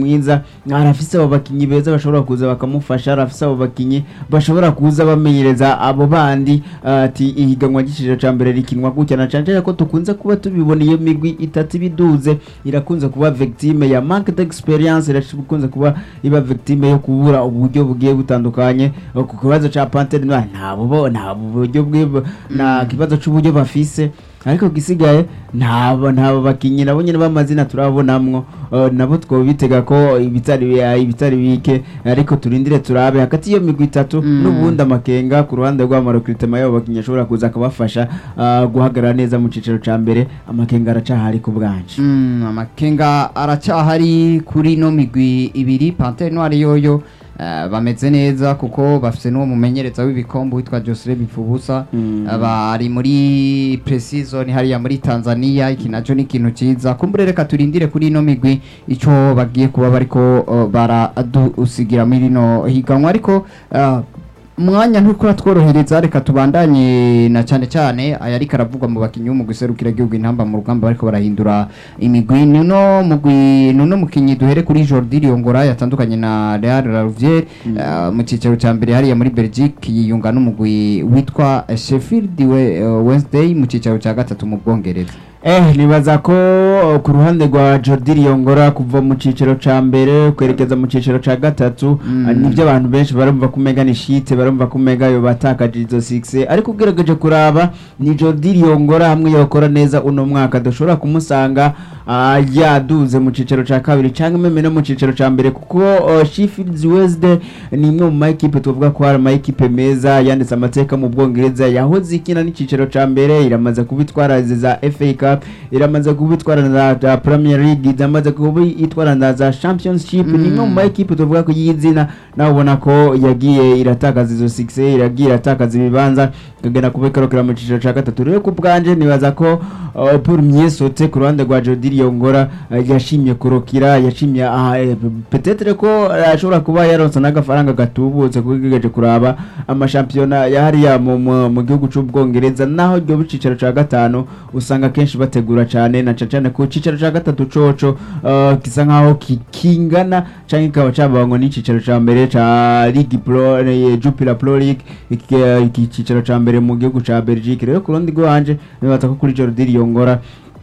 mwiza arafise abo bakinyi beza bashobora kuza bakamufasha arafise abo bakinyi bashobora kuza bamenyereza abo bandi ati ihiganwa ry'iciciro ca mbere rikinwa gutya na cane cane ko tukunze kuba tubibona iyo migwi itatu ibiduze irakunze kuba victime ya manque d'experience irakunze kuba iba victime yo kubura uburyo bugiye butandukanye ku kibazo ca Panthère Noire nta bubo nta buryo bwe na kibazo c'uburyo bafise ariko gisigaye ntabo ntabo bakinyi nabo nyene b'amazina turabonamwo uh, nabo twobitega ko ibitari ibitari bike ariko turindire turabe hagati iyo migwi itatu Mm. n'ubundi amakenga ku ruhande rw'amarekritema yabo bakinyi ashobora kuza akabafasha uh, guhagarara neza mu ciciro ca mbere amakenga aracahari ku bwanje Mm, amakenga aracyahari kuri no migwi ibiri Panthère Noire yoyo eh, bameze neza kuko bafise n'uwo mumenyereza w'ibikombe witwa Joseph Bifubusa Mm. Eh, bari muri pre-season hariya muri Tanzania iki naco ni ikintu ciza kumbure reka turindire kuri ino migwi ico bagiye kuba bariko eh, baradusigira muri rino higanwa ariko eh, umwanya nturiko uratworohereza reka tubandanye na cyane cyane aya ariko aravugwa mu bakinyi b'umugwi serukira igihugu intamba mu rugamba bariko barahindura imigwi nuno mugwi nuno mukinyi duhere kuri Jordi Riongora yatandukanye na Real Rouvier eh, mu cicaro ca mbere hariya muri Belgique yiyunga n'umugwi witwa Sheffield we- eh, Wednesday mu cicaro ca gatatu mu Bwongereza Eh, nibaza ko uh, ku ruhande rwa Jordi Riongora kuva mu ciciro ca mbere kwerekeza mu ciciro ca gatatu Mm. uh, nivyo abantu benshi barumva ko umenga ni shite barumva ko umenga yo batakaje izo 6 ariko ugerageje kuraba ni Jordi Riongora hamwe yokora neza uno mwaka dushobora kumusanga uh, yaduze mu ciciro ca kabiri canke meme no mu ciciro ca mbere kuko uh, Sheffield Wednesday ni imwe mu mayikipe tuvuga ko hari amayikipe meza yanditse amateka mu Bwongereza yahoze ikina n'iciciro ca mbere iramaze kubitwara za FA Cup iramaze kubitwara na za Premier League iramaze kubitwara na za Championship ni imwe mu mayikipe tuvuga ko y'izina nawe ubona ko yagiye iratakaza izo 6 iragiye iratakaza ibibanza ikagenda kubikorokera mu ciciro ca gatatu rero ku bwanje nibaza ko uh, Paul Miesote ku ruhande rwa Jody Riongora uh, yashimye kurokira yashimye aha eh, peut-être ko uh, ashobora kuba yaronse n'agafaranga gatubutse kuko igejeje kuraba amashampiyona yahariya mu, mu, mu gihugu c'ubwongereza naho ryo bicicaro ca gatanu usanga kenshi bategura cane na cane cane ku cicaro ca gatatu coco uh, gisa nkaho ki- kingana canke kikaba cabangwa n'icicaro ca mbere ca Ligue Pro eh, Jupiler Pro League iki eh, iki cicaro ca mbere mu gihugu ca Belgique rero ku rundi rwanje nibaza ko kuri Jordi Riongora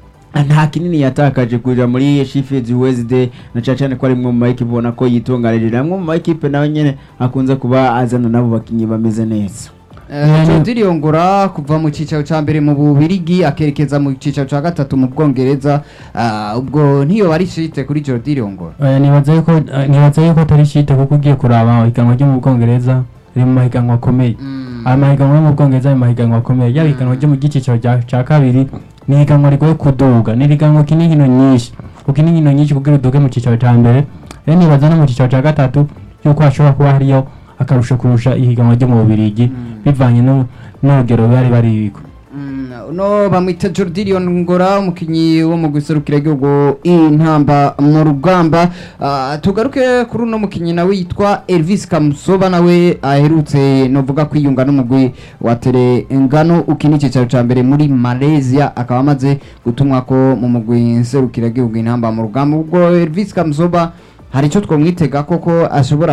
nta kinini yatakaje kuja muri Sheffield Wednesday na cyane cyane ko ari mwe mu mayikipe ubona ko yitunganije namwe mu mayikipe nawe nyene akunze kuba azana nabo bakinyi bameze neza Jordi Riongora kuva mu cicaro ca mbere mu Bubirigi akerekeza mu cicaro ca gatatu mu Bwongereza ah, ubwo ntiyo bari shite kuri Jordi Riongora Oya, nibaza yuko eh, nibaza yuko atari shite kuko ugiye kuraba ihiganwa ryo mu Bwongereza riri mu mahiganwa akomeye aya mahiganwa yo mu Bwongereza ni mahiganwa akomeye yaba ihiganwa ryo mu giciciro cya cya kabiri ni ihiganwa rigoye kuduga ni ihiganwa kina inkino nyinshi ukina inkino nyinshi kugira uduge mu ciciro cya mbere rero nibaza no mu ciciro cya gatatu yuko hashobora kuba hariyo akarusho kurusha ihiganwa ryo mu Bubirigi bivanye no- n'urugero bari bariko Mm, uno bamwita Jordi Riongora umukinyi wo mu guserukira igihugu intamba mu rugamba Ah, tugaruke kuri uno mukinyi nawe yitwa Elvis Kamusoba nawe aherutse novuga kwiyunga n'umugwi wa Terengano ukina icicaro ca mbere muri Malaysia akaba amaze gutumwa ko mu mugwi nserukira igihugu intamba mu rugamba ubwo Elvis Kamusoba hari icyo twamwitega koko ashobora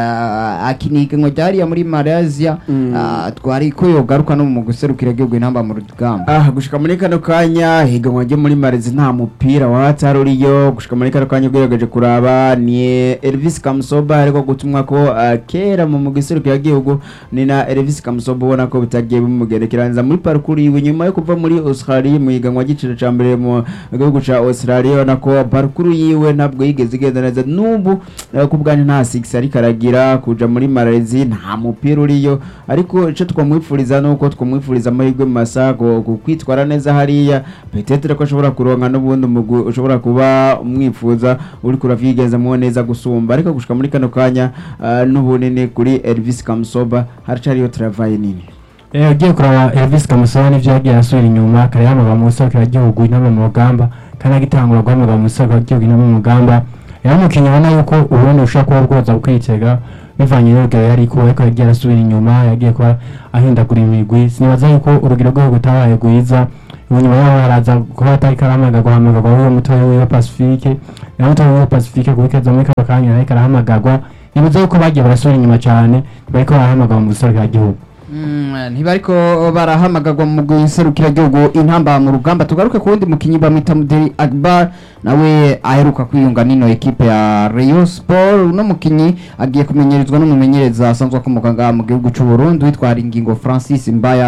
ah, akina ihiganwa ryariya muri Malaysia Mm. ah, twari ko yogaruka no mu guserukira igihugu intamba mu rugamba ah gushika muri kano kanya higanwa ryo muri Marezi nta mupira wahatari uriyo gushika muri kano kanya ugerageje kuraba ni Elvis Kamsoba ariko gutumwa ko ah, kera mu mugiserukira gihugu ni na Elvis Kamsoba ubona ko bitagiye bimugerekeranza muri parcours yiwe nyuma yo kuva muri Australia mu higanwa ry'igiciro ca mbere mu gihugu ca Australia ubona ko parcours yiwe ntabwo yigeze igenda neza n'ubu eh, ku bwanyu nta six ariko aragira kuja muri Marezi nta mupira uriyo ariko ico twamwifuriza nuko twamwifuriza amahirwe masa ku ku kwitwara neza hariya petetre ko ashobora kuronka n'ubundi umugwi ushobora kuba umwifuza uri kuravyigenzamu neza gusumba ariko gushika muri kano kanya ah, n'ubunini kuri Elvis Kamsoba haracariyo travail nini Eh, ugiye kuraba Elvis Kamusaba n'ivyo yagiye asubira inyuma kare yamagwa mu gihugu inama mu rugamba kandi agitangura guhamagara mu gihugu inama mu rugamba yari umukinnyi ubona yuko ubundi ushobora kuba bwoza kwitega bivanye n'urugero yari kuba ariko yagiye arasubira inyuma yagiye kuba ahindagura imigwi sinibaza yuko urugero rwe rutabaye rwiza inyuma yaho haraza kuba atari karahamagarwa guhamagarwa w'uwo mutoya wiwe pacifique na mutoya wiwe pacifique kubikeza muri kano kanya ariko arahamagarwa nibuze yuko bagiye barasubira inyuma cyane bariko barahamagarwa mu gihugu Mm, ntibariko barahamagarwa mu gihugu intamba mu rugamba tugaruke ku wundi mukinyi bamwita Mudeli Akbar nawe aheruka kwiyunga n'ino ekipe ya Rayon Sport uno mukinyi agiye kumenyerizwa n'umumenyereza asanzwe akomoka ngaha mu gihugu cy'u Burundi witwa Ingingo Francis Mbaya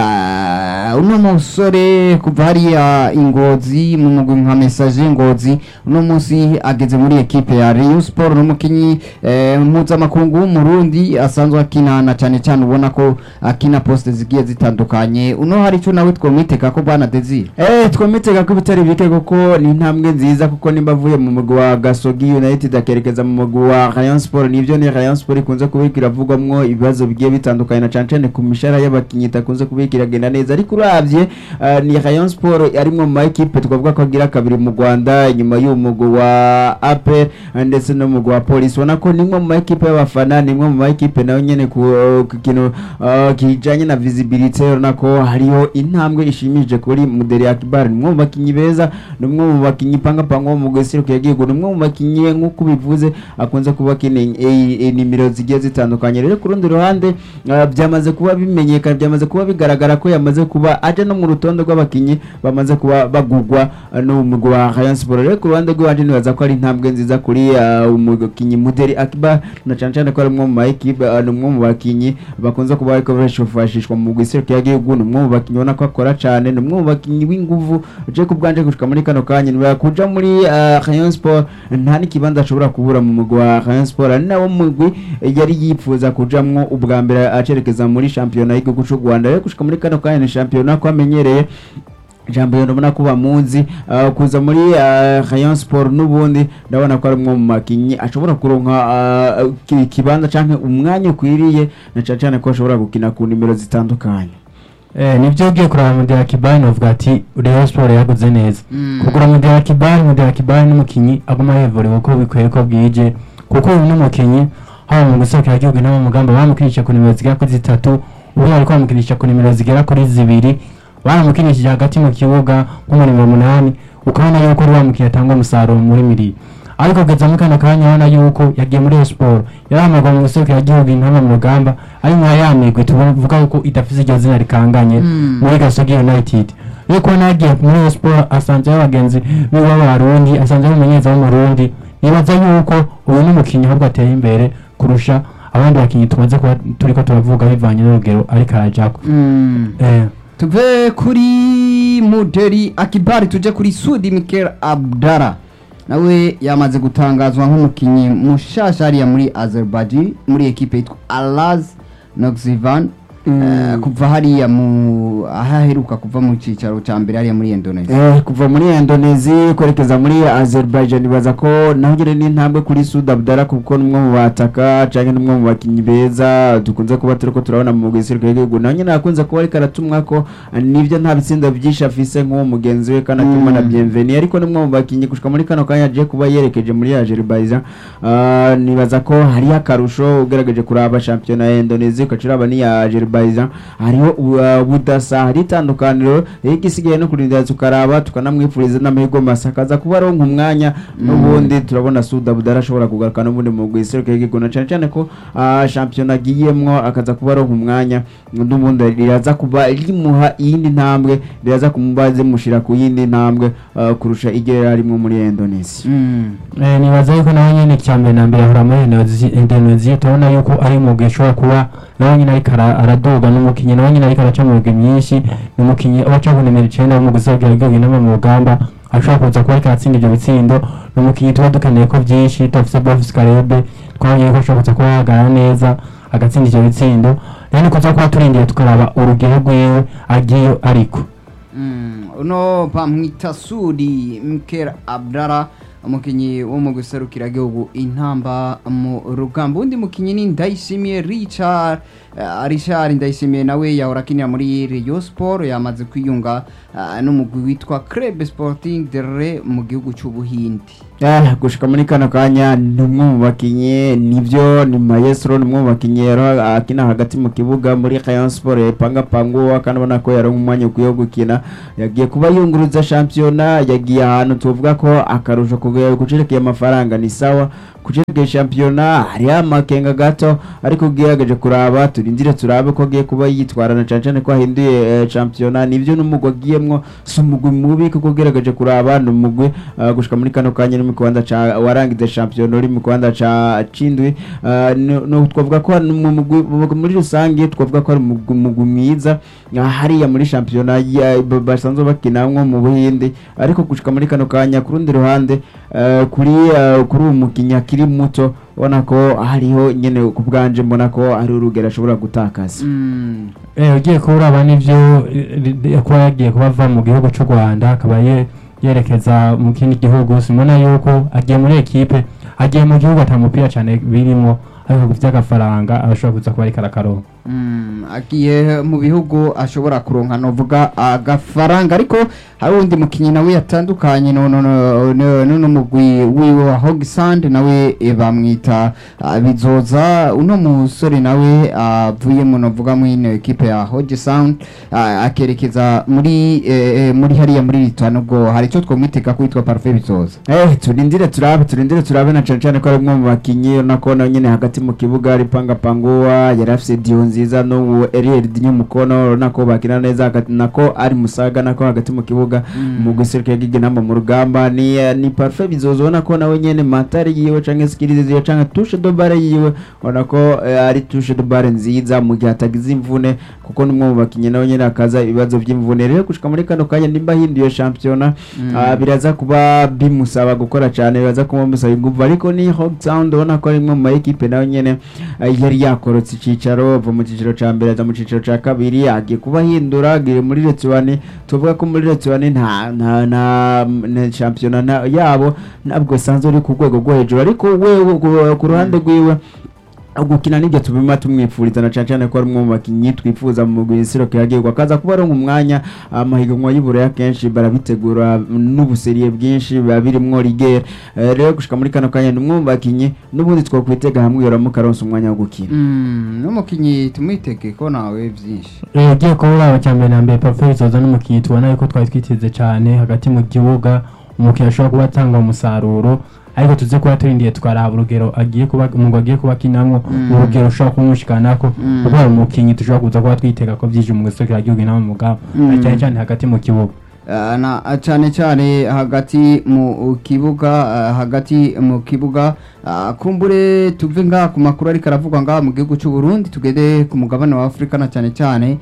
Ah, uno musore kuva hariya ingozi mu mugwi nka message ingozi uno munsi ageze muri ekipe ya Rayon Sport n'umukinyi eh, mpuzamakungu w'umurundi asanzwe akinana cyane cyane ubona ko akina poste zigiye zitandukanye uno hari icyo nawe twomwiteka ko bwana Desire Eh twomitega ko ibitari bike kuko ni intambwe nziza kuko nimba avuye mu mugwi wa Gasogi United akerekeza mu mugwi wa Rayon Sport nivyo ni Rayon Sport ikunze kubika iravugwamwo ibibazo bigiye bitandukanye na cane cane ku mishara y'abakinyi itakunze kubika iragenda neza ariko uravye eh, ni Rayon Sport arimwe mu ma equipe twavuga ko agira kabiri mu Rwanda inyuma y'uwo mugwi wa APR eh, ndetse no mu mugwi wa Police ubona ko nimwe mu ma equipe y'abafana nimwe mu ma equipe nayo nyene ku ku kintu eh, kijanye na visibility urabona ko hariho intambwe ishimije kuri Mudeli Akbar ni umwe mu bakinyi beza ni umwe mu bakinyi pangapanga wo mu gwesiruko yagihugu ni umwe mu bakinyi nk'uko bivuze akunze kuba akina nimero zigiye zitandukanye rero ku rundi ruhande ah, byamaze kuba bimenyekana byamaze kuba bigaragara ko yamaze kuba aje no mu rutonde rw'abakinyi bamaze kuba bagurwa ah, n'umugwi wa Rayon Sport rero ku ruhande rw'iwanje nibaza ko ari intambwe nziza kuri ah, umukinyi Mudeli Akbar na cane cane ko ari umwe mu ma equipe ah, ni umwe mu bakinyi bakunze kuba ariko bashofashishwa mu gwesiruko yagihugu ni umwe mu bakinyi ubona ko akora cane ni umwe mu bakinyi w'inguvu je ku bwanje gushika muri kano kanya niba kuja muri ah, Rayon Sport nta n'ikibanza ashobora kubura mu mugwi wa Rayon Sport ari nawo mugwi eh, yari yipfuza kujamwo ubwa mbere acerekeza muri shampiyona y'igihugu c'u Rwanda rero gushika muri kano kanya ni shampiyona ko amenyereye jambo yo ndabona ko bamuzi uh, kuza muri uh, Rayon Sport n'ubundi ndabona ko ari umwe mu makinyi ashobora kuronka uh, ki- ikibanza canke umwanya ukwiriye na cane cane ko ashobora gukina ku nimero zitandukanye Eh, nibyo ugiye kuraba Mudela Kibali novuga ati Rayon Sport yaguze neza Mm. kugura Mudela Kibali Mudela Kibali n'umukinyi aguma yevuriwe uko bikwiye ko bwije kuko uyu n'umukinyi haba mu gusohokera igihugu no mu mugamba bamukinisha ku nimero zigera kuri zitatu ubu bariko bamukinisha ku nimero zigera kuri zibiri baramukinishije hagati mu kibuga nk'umurimo munani ukabona yuko ari wa mukinyi atanga umusaruro muri miri ariko kugeza muri kano kanya ubona yuko yagiye muri Rayon Sport yarahamagwa mu gusohokera igihugu intama mu rugamba ari nka ya migwi tuvuga yuko idafise iryo zina rikanganye Mm. muri Gasogi United iyo kubona yagiye muri Rayon Sport asanzeho abagenzi biwe b'abarundi asanzeho umumenyereza w'umurundi nibaza yuko uyu n'umukinnyi ahubwo ateye imbere kurusha abandi bakinnyi tumaze kuba turiko turavuga bivanye n'urugero ariko arajako Mm. eh. tuve kuri Mudeli Akibari tuje kuri Sudi Mikel Abdara nawe yamaze gutangazwa nk'umukinyi mushasha hariya muri Azerbaijan muri ekipe yitwa Alaz Noxivan Eh, kuva hariya mu ahaheruka kuva mu cicaro ca mbere hariya muri Indonesia Eh, kuva muri Indonesia kwerekeza muri Azerbaijan baza ko naho nyine n'intambwe kuri Sud Abdallah kuko n'umwe mu bataka canke n'umwe mu bakinyi beza dukunze kuba turiko turabona mu gisirikare y'igihugu naho nyine akunze kuba ariko aratumwa ko eh, nivyo nta bitsinda byinshi afise nk'uwo mugenzi we kandi atuma na Mm. Bienveni ariko n'umwe mu bakinyi gushika muri kano kanya aje kuba yerekeje muri Azerbaijan Ah, nibaza ko hariyo akarusho ugerageje kuraba shampiyona ya Indonesia ukacuraba n'iya Azerbaijan hariho u- uh, ubudasa hari itandukaniro rero igisigaye no kurindira tukaraba tukanamwifuriza n'amahirwe masa akaza kuba aronka umwanya n'ubundi turabona Sud Abdallah ashobora kugaruka n'ubundi mu guiseruka y'igihugu na cane cane ko ah, shampiyona agiyemwo akaza kuba aronka umwanya n'ubundi riraza kuba rimuha iyindi ntambwe riraza kumuba zimushira ku yindi ntambwe ah, kurusha iryo yari arimwo muri Indonesia Mm. Eh, nibaza yuko nawe nyene icya mbere na mbere ahora muri Indonesia- Indonesia turabona yuko ari umugwi ushobora kuba nawe nyene ariko ara- araduga n'umukinyi nawe nyene ariko araca mu migwi myinshi ni umukinyi aba aca ku nimero icenda mu gusohokera igihugu inama mu rugamba ashobora kuza kuba ariko aratsinda ivyo bitsindo ni umukinyi tuba dukeneye ko vyinshi tudafise Bofis Karebe twabonye yuko ashobora kuza kuba yahagarara neza agatsinda ivyo bitsindo rero ni kuza kuba turindiye tukaraba urugero rwiwe agiye ariko Mm, uno bamwita Sudi Mker Abdara umukinyi wo mu guserukira igihugu intamba mu rugamba undi mukinyi ni Ndayishimiye Richard uh, Richard Ndayishimiye nawe yahora akinira muri Rayon Sport yamaze kwiyunga uh, n'umugwi witwa Club Sporting de Re mu gihugu c'Ubuhindi Eh, gushika muri kano kanya ni umwe mu bakinyi nivyo ni maestro ni umwe mu bakinyi yari akina hagati mu kibuga muri Rayon Sport yapanga panguwa kandi ubona ko yari umwanya ukwiye wo gukina yagiye kuba yunguruza shampiyona yagiye ahantu tuvuga ko akarusho kuge- kucerekeye amafaranga ni sawa kucerekeye shampiyona hariho amakenga gato ariko ugerageje kuraba turindire turabe ko agiye kuba yitwarana cane cane ko ahinduye eh, shampiyona nivyo n'umugwi agiyemwo si umugwi mubi kuko ugerageje kuraba ni umugwi uh, gushika muri kano kanya uri mu kibanza ca warangize shampiyona uri mu kibanza ca cindwi uh, no- no twavuga ko ari mu mugwi mu- muri rusange twavuga ko ari umugwi umugwi mwiza uh, hariya muri shampiyona ya- ba- basanzwe bakinamwo mu buhindi ariko gushika muri kano kanya ku rundi ruhande uh, kuri uh, kuri uwo mukinnyi akiri muto ubona ko hariho nyene ku bwanje mbona ko ari urugero ashobora gutakaza Mm. Eh, ugiye kuraba n'ivyo eh, eh, kuba yagiye kuba ava mu gihugu c'u rwanda akaba ye- yerekeza mu kindi gihugu simona yuko agiye muri ekipe agiye mu gihugu ata mupira cane birimwo ariko ku vy'agafaranga ashobora kuza kuba ariko arakaronka Mm, agiye mu bihugu ashobora kuronka novuga agafaranga ariko hari undi mukinyi nawe yatandukanye no no no no- no mugwi wiwe wa Hogsand nawe eh, bamwita ah, bizoza uno musore nawe avuye mu novuga mu ino equipe ya Hogsand akerekeza muri eh, eh, muri hariya muri Litano ubwo hari icyo twamwitega kwitwa Parfait bizoza Eh, turindire turabe turindire turabe na cane cane ko ari umwe mu bakinyi urabona ko nawe nyene hagati mu kibuga ari panga panguwa yari afise dio nziza n'ubu Eriel Dinyo mukono urabona ko bakina neza hagati nako ari musaga nako hagati mu kibuga mu guseruka yagiye namba mu rugamba ni eh, ni parfait bizozo ubona ko nawe nyene matari yiwe canke skills yiwe canke touche de balle yiwe ubona ko eh, ari touche de balle nziza mu gihe atagize imvune kuko n'umwe mu bakinyi nawe nyene akaza ibibazo vy'imvune rero gushika muri kano kanya nimba hinduye shampiyona Mm. ah, biraza kuba bimusaba gukora cyane biraza kuba bimusaba ingufu ariko ni Hog Sound ubona ko ari imwe mu ma equipe nawe nyene ah, yari yakorotse icicaro ava mu ciciro ca mbere aza mu ciciro ca kabiri agiye kuba ahindura agiye muri Letiwani tuvuga ko muri Letiwani nta nta nta na shampiyona na- yabo ntabwo sanzwe uri ku rwego rwo hejuru ariko wewe ku- ku ruhande rwiwe gukina nibyo tubima tumwipfuriza na cane cane ko ari umwe mu bakinyi twifuza mu mugwisiro kiragirwa akaza kuba aronka umwanya amahiganwa y'uburaya kenshi barabitegura n'ubuseriye bwinshi biba birimwo rigere Eh, rero gushika muri kano kanya ni umwe mu bakinyi n'ubundi twokwitega hamwe yoramuka aronse umwanya wo gukina Mm, n'umukinyi tumwitege ko nawe vyinshi Eh, ugiye kuraba cya mbere na mbere Parfait bizoza n'umukinyi tubona yuko twari twiteze cane hagati mu kibuga umukinyi ashobora kuba atanga umusaruro ariko tuze kuba turindiye twaraba urugero agiye kuba umugwi agiye kuba akinamwo Mm. urugero ushobora kumushikanako Mm. kuko hari umukinyi dushobora kuza kuba twitega ko vyije mu gisokera gihugu inama mu mugabo Mm. cyane cyane hagati mu kibuga Ah, na cyane cyane hagati mu kibuga ah, hagati mu kibuga ah, kumbure tuve nga ku makuru ariko aravugwa nga mu gihugu cy'u Burundi tugende ku mugabane wa Afrika na cyane cyane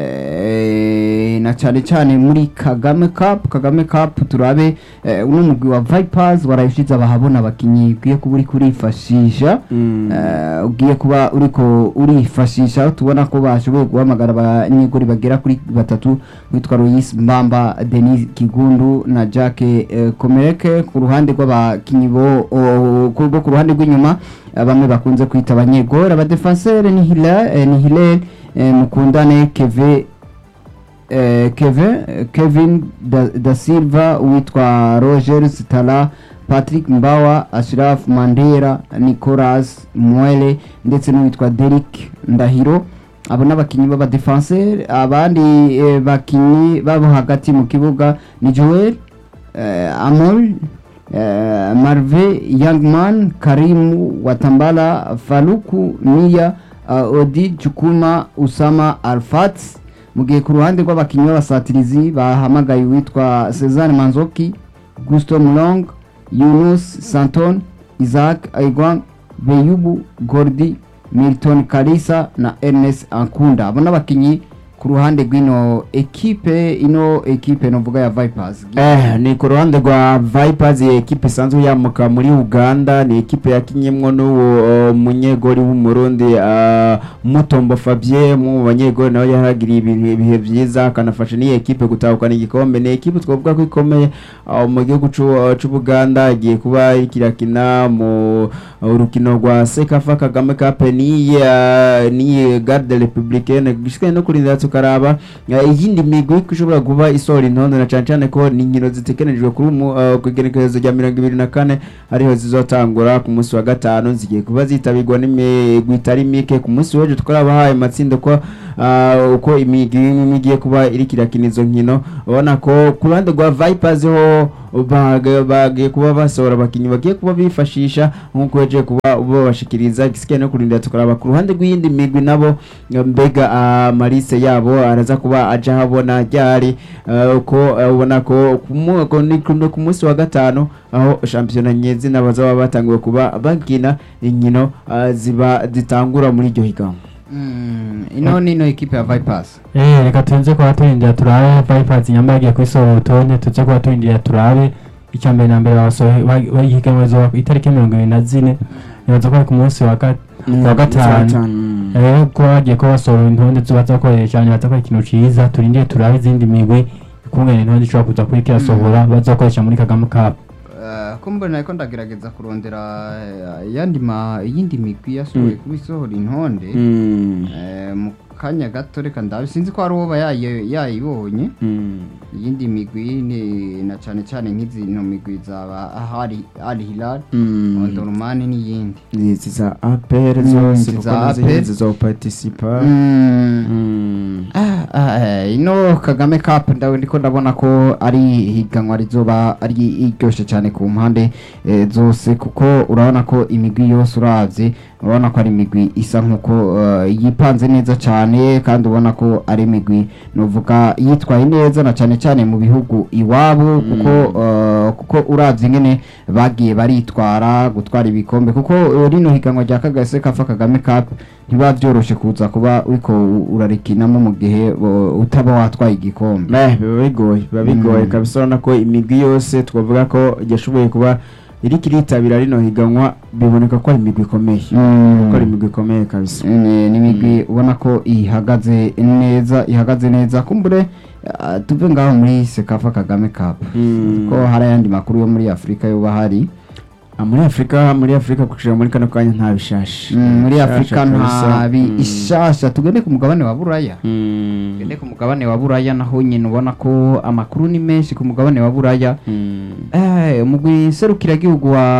eh, na cyane cyane muri Kagame Cup Kagame Cup turabe eh, uno mugwi wa Vipers warayishize abahabona abakinyi ugiye kuba uri kurifashisha Eh, ugiye kuba uriko urifashisha aho tubona ko bashoboye guhamagara abanyegori bagera kuri batatu witwa Lois Mbamba Denis Kigundu na Jack eh, Komereke ku ruhande rw'abakinyi bo o- ku bo ku ruhande rw'inyuma eh, bamwe bakunze kwita abanyegori abadefenseur ni Hilal eh, ni Hilal eh, Mukundane Keve eh, Kevin Kevin da, da Silva witwa Roger Stala Patrick Mbawa Ashraf Mandera Nicolas Mwele ndetse n'uwitwa Derek Ndahiro abo n'abakinyi b'abadefenseur abandi eh, bakinyi babo hagati mu kibuga ni Joel eh, Amol eh, Marve Youngman Karimu Watambala Faluku Mia uh, Odi Chukuma Usama Alfat mu gihe ku ruhande rw'abakinnyi b'abasatirizi bahamagaye uwitwa Cezanne Manzoki Gusto Mulong Yunus Santon Isaac Aigwan Beyubu Gordi Milton Kalisa na Ernest Ankunda abo n'abakinnyi ku ruhande rw'ino ekipe ino ekipe novuga ya Vipers Eh, ni ku ruhande rwa Vipers iyi ekipe isanzwe yamuka muri Uganda ni ekipe yakinyemwo n'uwo uh, munyegori w'umurundi uh, Mutombo Fabien mu banyegori nawe yaragiriye ibihe ibihe vyiza akanafasha n'iyi ekipe gutahukana igikombe ni ekipe twavuga ko ikomeye uh, mu gihugu c'u- uh, c'Ubuganda igiye kuba ikirakina mu urukino rwa sekafa kagame cup niya niye garde republicaine gishwe no kurindira tukaraba eh, iyindi migwi ishobora kuba isohora intonde na cane cane ko ni inkino zitegekanijwe kuri umu eh, ku igenekerezo rya mirongo ibiri na kane ariho zizotangura ku munsi wa gatanu zigiye kuba zitabirwa n'imigwi itari mike ku munsi w'ejo twarabahaye amatsinda ko ah, uko imigwi imwe igiye kuba iriko irakina izo nkino ubona ko ku ruhande rwa vipers ho bag- bagiye kuba basohora abakinnyi bagiye kuba bifashisha nk'uko yaje kuba babashikiriza igisigaye no kurindira tukaraba ku ruhande rw'iyindi migwi nabo mbega amarise yabo araza kuba aja habona ryari eh, uko eh, ubona ko ku mu- ko ni ku- ku munsi wa gatanu aho shampiyona nyezina bazaba batanguye kuba bakina inkino ah, ziba zitangura muri iryo higanwa Mm, ino nino ekipe ya vipers Eh, reka tuze kuba turindira turabe Vipers nyamba yagiye kwisohora urutonde tuze kuba turindira turabe icya mbere na mbere basohoye bayihiganwa izuba ku itariki mirongo ibiri na zine nibaza ko ari ku munsi wa gat- wa gatanu Mm. rero ko bagiye ko basohora intonde zo bazakoresha cyane baza ko ari ikintu ciza turindire turabe izindi migwi ikungene intonde ishobora kuza kuri kirasohora bazakoresha muri Kagame Cup Eh, ko mbona ariko ndagerageza kurondera eh, yandi ma iyindi migwi yasohoye kuba isohora intonde Mm. Eh, mu kanya gato reka ndabe sinzi ko hari uwo yayi- yayibonye Mm. iyindi migwi ni na cyane cyane nk'izino migwi zaba ahari al hilal Mm. ondorumani n'iyindi izi za APR Mm, zose izi kuko za nazo APR. zizoparticipa Mm. Mm. Ah, ah, eh, ino kagame cup ndawe ndiko ndabona ko ari higanwa rizoba ari iryoshe cyane ku mpande eh, zose kuko urabona ko imigwi yose uravye urabona ko ari imigwi isa nkuko eh, yipanze neza cyane kandi ubona ko ari imigwi novuga yitwaye neza na cyane cyane mu bihugu iwabo kuko eh, kuko uravye ingene bagiye baritwara gutwara ibikombe kuko eh, rino higanwa rya kagase kafa kagame cup ntiba vyoroshe kuza kuba uriko u- urarikinamo mu gihe uh, utaba watwaye igikombe Eh, biba bigoye biba bigoye Mm. kabisa urabona ko imigwi yose twavuga ko yashoboye kuba iriko iritabira rino higanwa biboneka ko ari imigwi ikomeye ko ari imigwi ikomeye kabisa ni ni imigwi ubona ko ihagaze neza ihagaze neza kumbure uh, tuve ngaho muri sekafa kagame cup Mm. ko hari ayandi makuru yo muri afurika yoba hari Ah, muri afurika muri afurika kushira muri kano kanya nta bishasha Mm, muri Bishasha afurika kabisa. nta bi Mm. ishasha tugende ku mugabane wa buraya Mm. tugende ku mugabane wa buraya naho nyine ubona ko amakuru ni menshi ku mugabane wa buraya Mm. Eh, umugwi serukiragihugu wa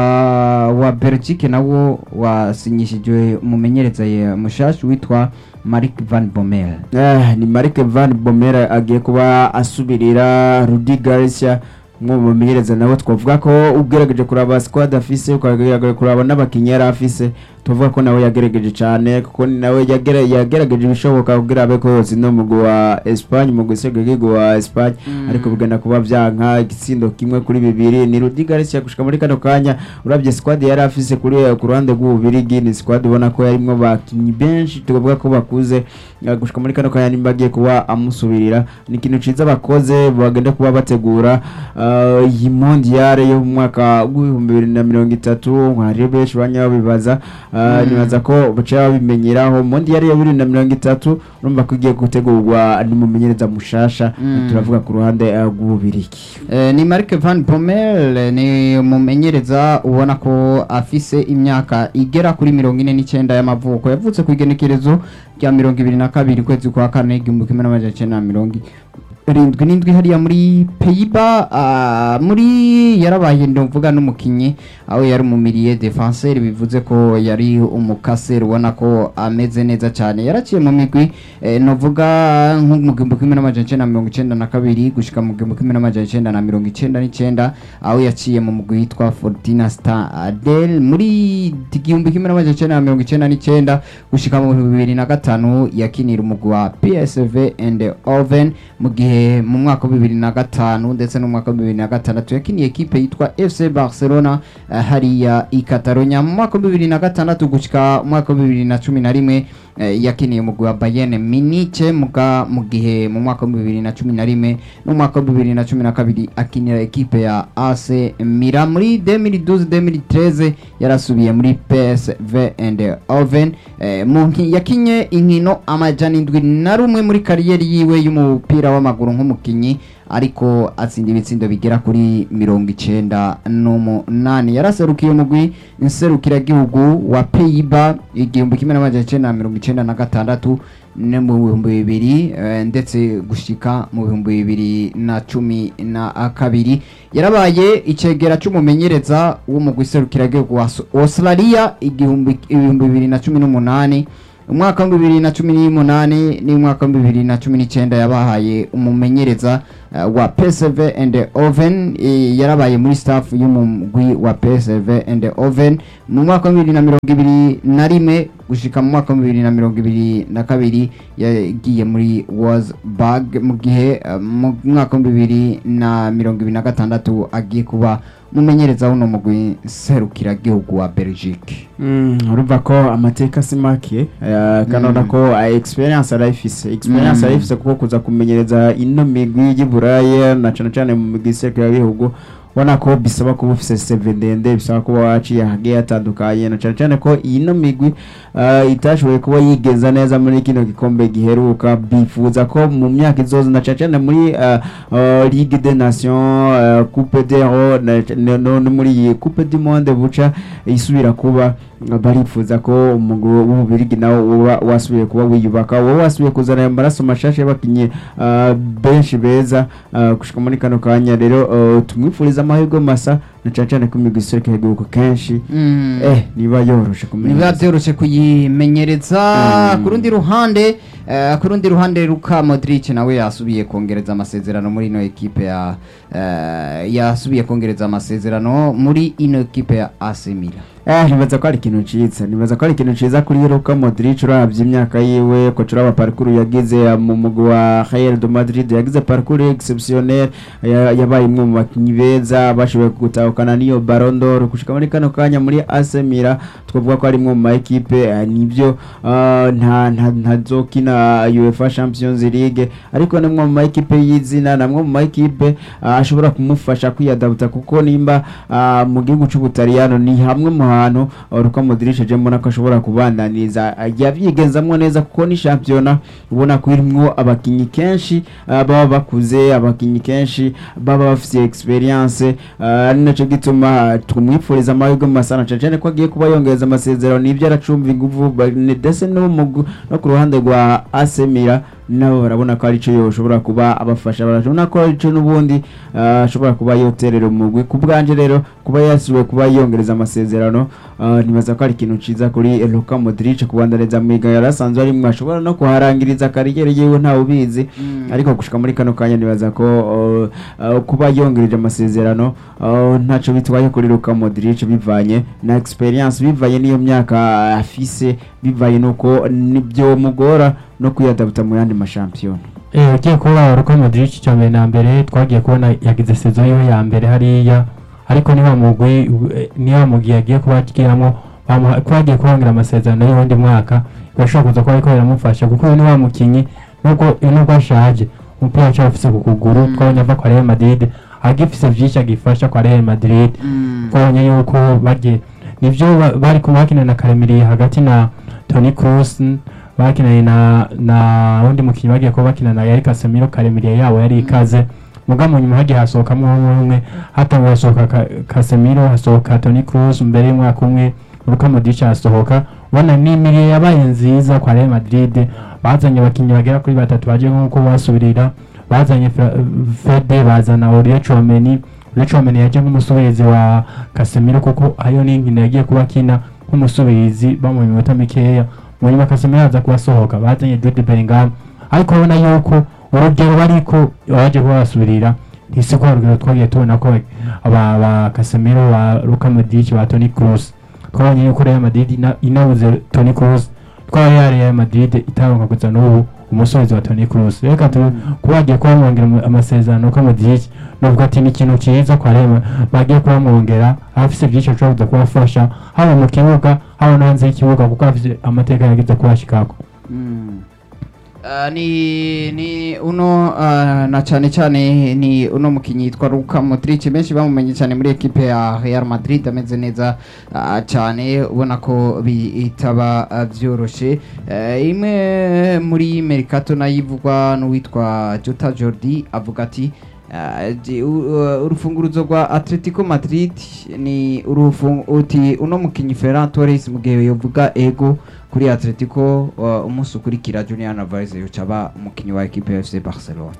wa Belgique nawo wasinyishijwe umumenyereza ye mushasha witwa Mark van Bommel Eh, ni Mark Van Bommel agiye kuba asubirira Rudi Garcia umwe mu bamenyereza nawe twavuga ko ugerageje kuraba squad afise ukagerageje kuraba n'abakinnyi yari afise tuvuga ko nawe yagerageje cyane kuko ni nawe yagere- yagerageje ibishoboka kugira abe ko yose no mugwi wa Espagne mugwi serukiragihugu wa Espagne ariko bigana kuba byanka igitsindo kimwe kuri bibiri ni Rudi Garcia gushika muri kano kanya urabye squad yari afise kuri ku ruhande rw'ububirigi ni squad ubona ko yarimwo bakinnyi benshi tukavuga ko bakuze eh, gushika muri kano kanya nimba agiye kuba amusubirira ni ikintu ciza bakoze bagenda kuba bategura eh, iyi mondiale yo mu mwaka w'ibihumbi bibiri na mirongo itatu hari benshi banya babibaza eh, nibaza ko baciye babimenyeraho mondiale ya bibiri na mirongo itatu urumva ko igiye gutegurwa n'umumenyereza mushasha Mm. turavuga ku ruhande eh, rw'ububirigi Eh, ni Mark van Bommel eh, ni umumenyereza ubona ko afise imyaka igera kuri mirongo ine n'icyenda y'amavuko yavutse ku igenekerezo rya mirongo ibiri na kabiri ukwezi kwa kane igihumbi kimwe n'amajana icyenda na mirongo irindwi n'indwi hariya muri peyiba muri yarabaye ndumvuga n'umukinnyi aho yari umumiriye defenseur bivuze ko yari umukaseri ubona ko ameze neza cyane yaraciye mu migwi eh, novuga nko mu gihumbi kimwe n'amajana icyenda na mirongo icyenda na kabiri gushika mu gihumbi kimwe n'amajana icyenda na mirongo icyenda n'icyenda aho yaciye mu mugwi witwa Fortuna Star Adel muri igihumbi kimwe n'amajana icyenda na mirongo icyenda n'icyenda gushika mu bibiri na gatanu yakinira umugwi wa PSV and Oven mu gihe mu mwaka wa bibiri na gatanu ndetse no mu mwaka wa bibiri na gatandatu yakiniye ekipe yitwa FC Barcelona eh, hariya i Catalonia mu mwaka wa bibiri na gatandatu gushika mu mwaka wa bibiri na cumi na rimwe eh, yakiniye umugwi wa Bayern Munich muga mu gihe mu mwaka wa bibiri na cumi na rimwe no mu mwaka wa bibiri na cumi na kabiri akinira ekipe ya AC Milan muri 2012 2013 yarasubiye muri PSV and Oven eh, mu nki- yakinye inkino amajana indwi na rumwe muri kariyeri yiwe y'umupira w'amaguru nk'umukinyi ariko atsinda ibitsindo bigera kuri mirongo icenda n'umunani yaraserukiye umugwi nserukiragihugu wa peyiba igihumbi kimwe n'amajana icenda na mirongo icenda na gatandatu no mu bihumbi bibiri eh, ndetse gushika mu bihumbi bibiri na cumi na kabiri yarabaye icegera c'umumenyereza w'umugwi serukiragihugu wa Aus- australia igihumbi ibihumbi bibiri na cumi n'umunani umwaka wa bibiri na cumi n'umunani n'umwaka wa bibiri na cumi n'icyenda yabahaye umumenyereza uh, wa PSV and Oven eh, yarabaye muri staff y'umugwi wa PSV and Oven mu mwaka wa bibiri na mirongo ibiri na rimwe gushika mu mwaka wa bibiri na mirongo ibiri na kabiri yagiye muri Wolfsburg mu gihe uh, mu mwaka wa bibiri na mirongo ibiri na gatandatu agiye kuba umumenyereza w'uno mugwi serukiragihugu wa Belgique Mm, urumva ko amateka si make eh, kanona ko eh, experience arayifise experience Mm. arayifise kuko kuza kumenyereza ino migwi y'Iburaya na cane cane mu migwi iserukira bihugu ubona ko bisaba kuba ufise CV ndende bisaba kuba waciye hagiye hatandukanye na cane cane ko ino migwi eh, itashoboye kuba yigeza neza muri kino gikombe giheruka bifuza ko mu myaka izoza na cane cane muri eh, eh, Ligue des Nations eh, Coupe d'Euro na- no no- no muri iyi Coupe du Monde buca isubira kuba barifuza ko umugwi w'ububirigi nawo uba wasubiye kuba wiyubaka wowe wasubiye kuzana amaraso mashasha y'abakinnyi ah, benshi beza ah, gushika muri kano kanya rero ah, tumwifuriza amahirwe masa na cane cane ko imigwi iserukira igihugu kenshi eh niba yoroshe niba kumenya byoroshe kuyimenyereza Mm. ku rundi ruhande eh, ku rundi ruhande Luka Modric nawe yasubiye kongereza amasezerano muri ino ekipe ya eh, yasubiye kongereza amasezerano muri ino ekipe ya AC Milan Eh, nibaza ko ari ikintu ciza nibaza ko ari ikintu ciza kuri Luka Modric uravye imyaka yiwe ko turaba parcours yagize eh, mu mugwi wa Real de Madrid yagize parcours exceptionnel ya- yabaye imwe mu bakinyi beza bashoboye gutahukana niyo Ballon d'Or gushika muri kano kanya muri AC Milan twavuga ko ari imwe mu ma equipe eh, nivyo ah, nta nta ntazokina UEFA Champions League ariko ni imwe mu ma equipe y'izina namwe mu ma equipe ah, ashobora kumufasha kwiyadabuta kuko nimba ah, mu gihugu c'ubutaliyano ni hamwe mu hantu Luka Modric je mbona ko ashobora kubandaniriza ah, yavyigenzamwo neza kuko ni championa ubona ko irimwo abakinyi kenshi ah, baba bakuze abakinyi kenshi baba bafise experience ah, ari naco gituma tumwifuriza amahirwe masana cane cane ko agiye kuba yongereza amasezerano nivyo aracumva inguvu ba- ni- ndetse no mu- no ku ruhande rwa AC Milan nabo barabona ko arico yoshobora kuba abafasha barabona ko arico n'ubundi ah, ashobora kuba yoterera umugwi ku bwanje rero kuba yasubiye kuba yongereza amasezerano ah, nibaza ko ari ikintu ciza kuri Luka Modric kubandaniza mu higanwa yari asanzwe arimwo ashobora no kuharangiriza kariyeri yiwe ntawe ubizi ariko gushika muri kano kanya nibaza ko uh, uh, kuba yongereje amasezerano uh, ntaco bitwaye kuri Luka Modric bivanye na experience bivanye n'iyo myaka afise bivanye nuko nibyo mugora no kwiyadabuta mu yandi mashampiyona Eh, ugiye kuba Luka Modric icya mbere na mbere twagiye kubona yagize sezo yiwe ya mbere hariya ariko niba mugwi eh, niba mugwi yagiye kuba agiramwo bamuha- ko yagiye kubongerera amasezerano y'uwundi mwaka birashobora kuza kuba ariko biramufasha kuko uyu ni wa mukinyi nubwo nubwo ashaje umupira wacu afise ku kuguru Mm. twabonye ava kwa Real Madrid agifise vyinshi agifasha kwa Real Madrid twabonye yuko bagiye nivyo ba- bari kumwe bakina na Karemiriye hagati na Toni Kroos bakinanye na na wundi mukinyi bagiye kuba bakina na Yari Casemiro Karemiriye yabo yari ikaze muga mu nyuma hagiye hasohokamo umwe umwe hatanguye hasohoka Ka- Casemiro hasohoka Toni Kroos mbere y'umwaka umwe Luka Modric hasohoka ubona n'imiriye yabaye nziza kwa Real Madrid bazanye abakinyi bagera kuri batatu baje nk'uko basubirira bazanye Fra- Fede bazana Aurier Chouameni Aurier Chouameni yaje nk'umusubirizi wa Casemiro kuko hariyo n'inkino yagiye kuba akina nk'umusubirizi bamuha iminota mikeya mu nyuma Casemiro aza kuba asohoka bazanye Jude Bellingham ariko urabona yuko urugero bariko baje kuba basubirira ntisiko urugero twagiye tubona ko aba ba Casemiro ba Luka Modric ba Toni Kroos twabonye yuko Real Madrid ina- inabuze Toni Kroos twari ya Real Madrid itaronka kuza n'ubu umusozi wa Toni Kroos reka tu kuba bagiye kuba bamwongera ama- amasezerano ko Modric nubwo ati ni ikintu cyiza kwa Real bagiye kuba bamwongera afise byinshi ashobora kuza kubafasha haba mu kibuga haba no hanze y'ikibuga kuko afise amateka yagize kuba Chicago Uh, ni ni uno uh, na cyane cyane ni uno mukinyi yitwa Luka Modric benshi bamumenye cyane muri ekipe ya Real Madrid ameze neza uh, cyane ubona ko bitaba uh, byoroshe uh, imwe muri Mercato nayo ivugwa n'uwitwa Jota Jordi avuga ati Ah, di- u- u- urufunguruzo rwa Atletico Madrid ni urufu- uti uno mukinyi Ferran Torres mu gihe yovuga ego kuri Atletico uh, umunsi ukurikira Julian Alvarez yoca aba umukinyi wa equipe ya FC Barcelona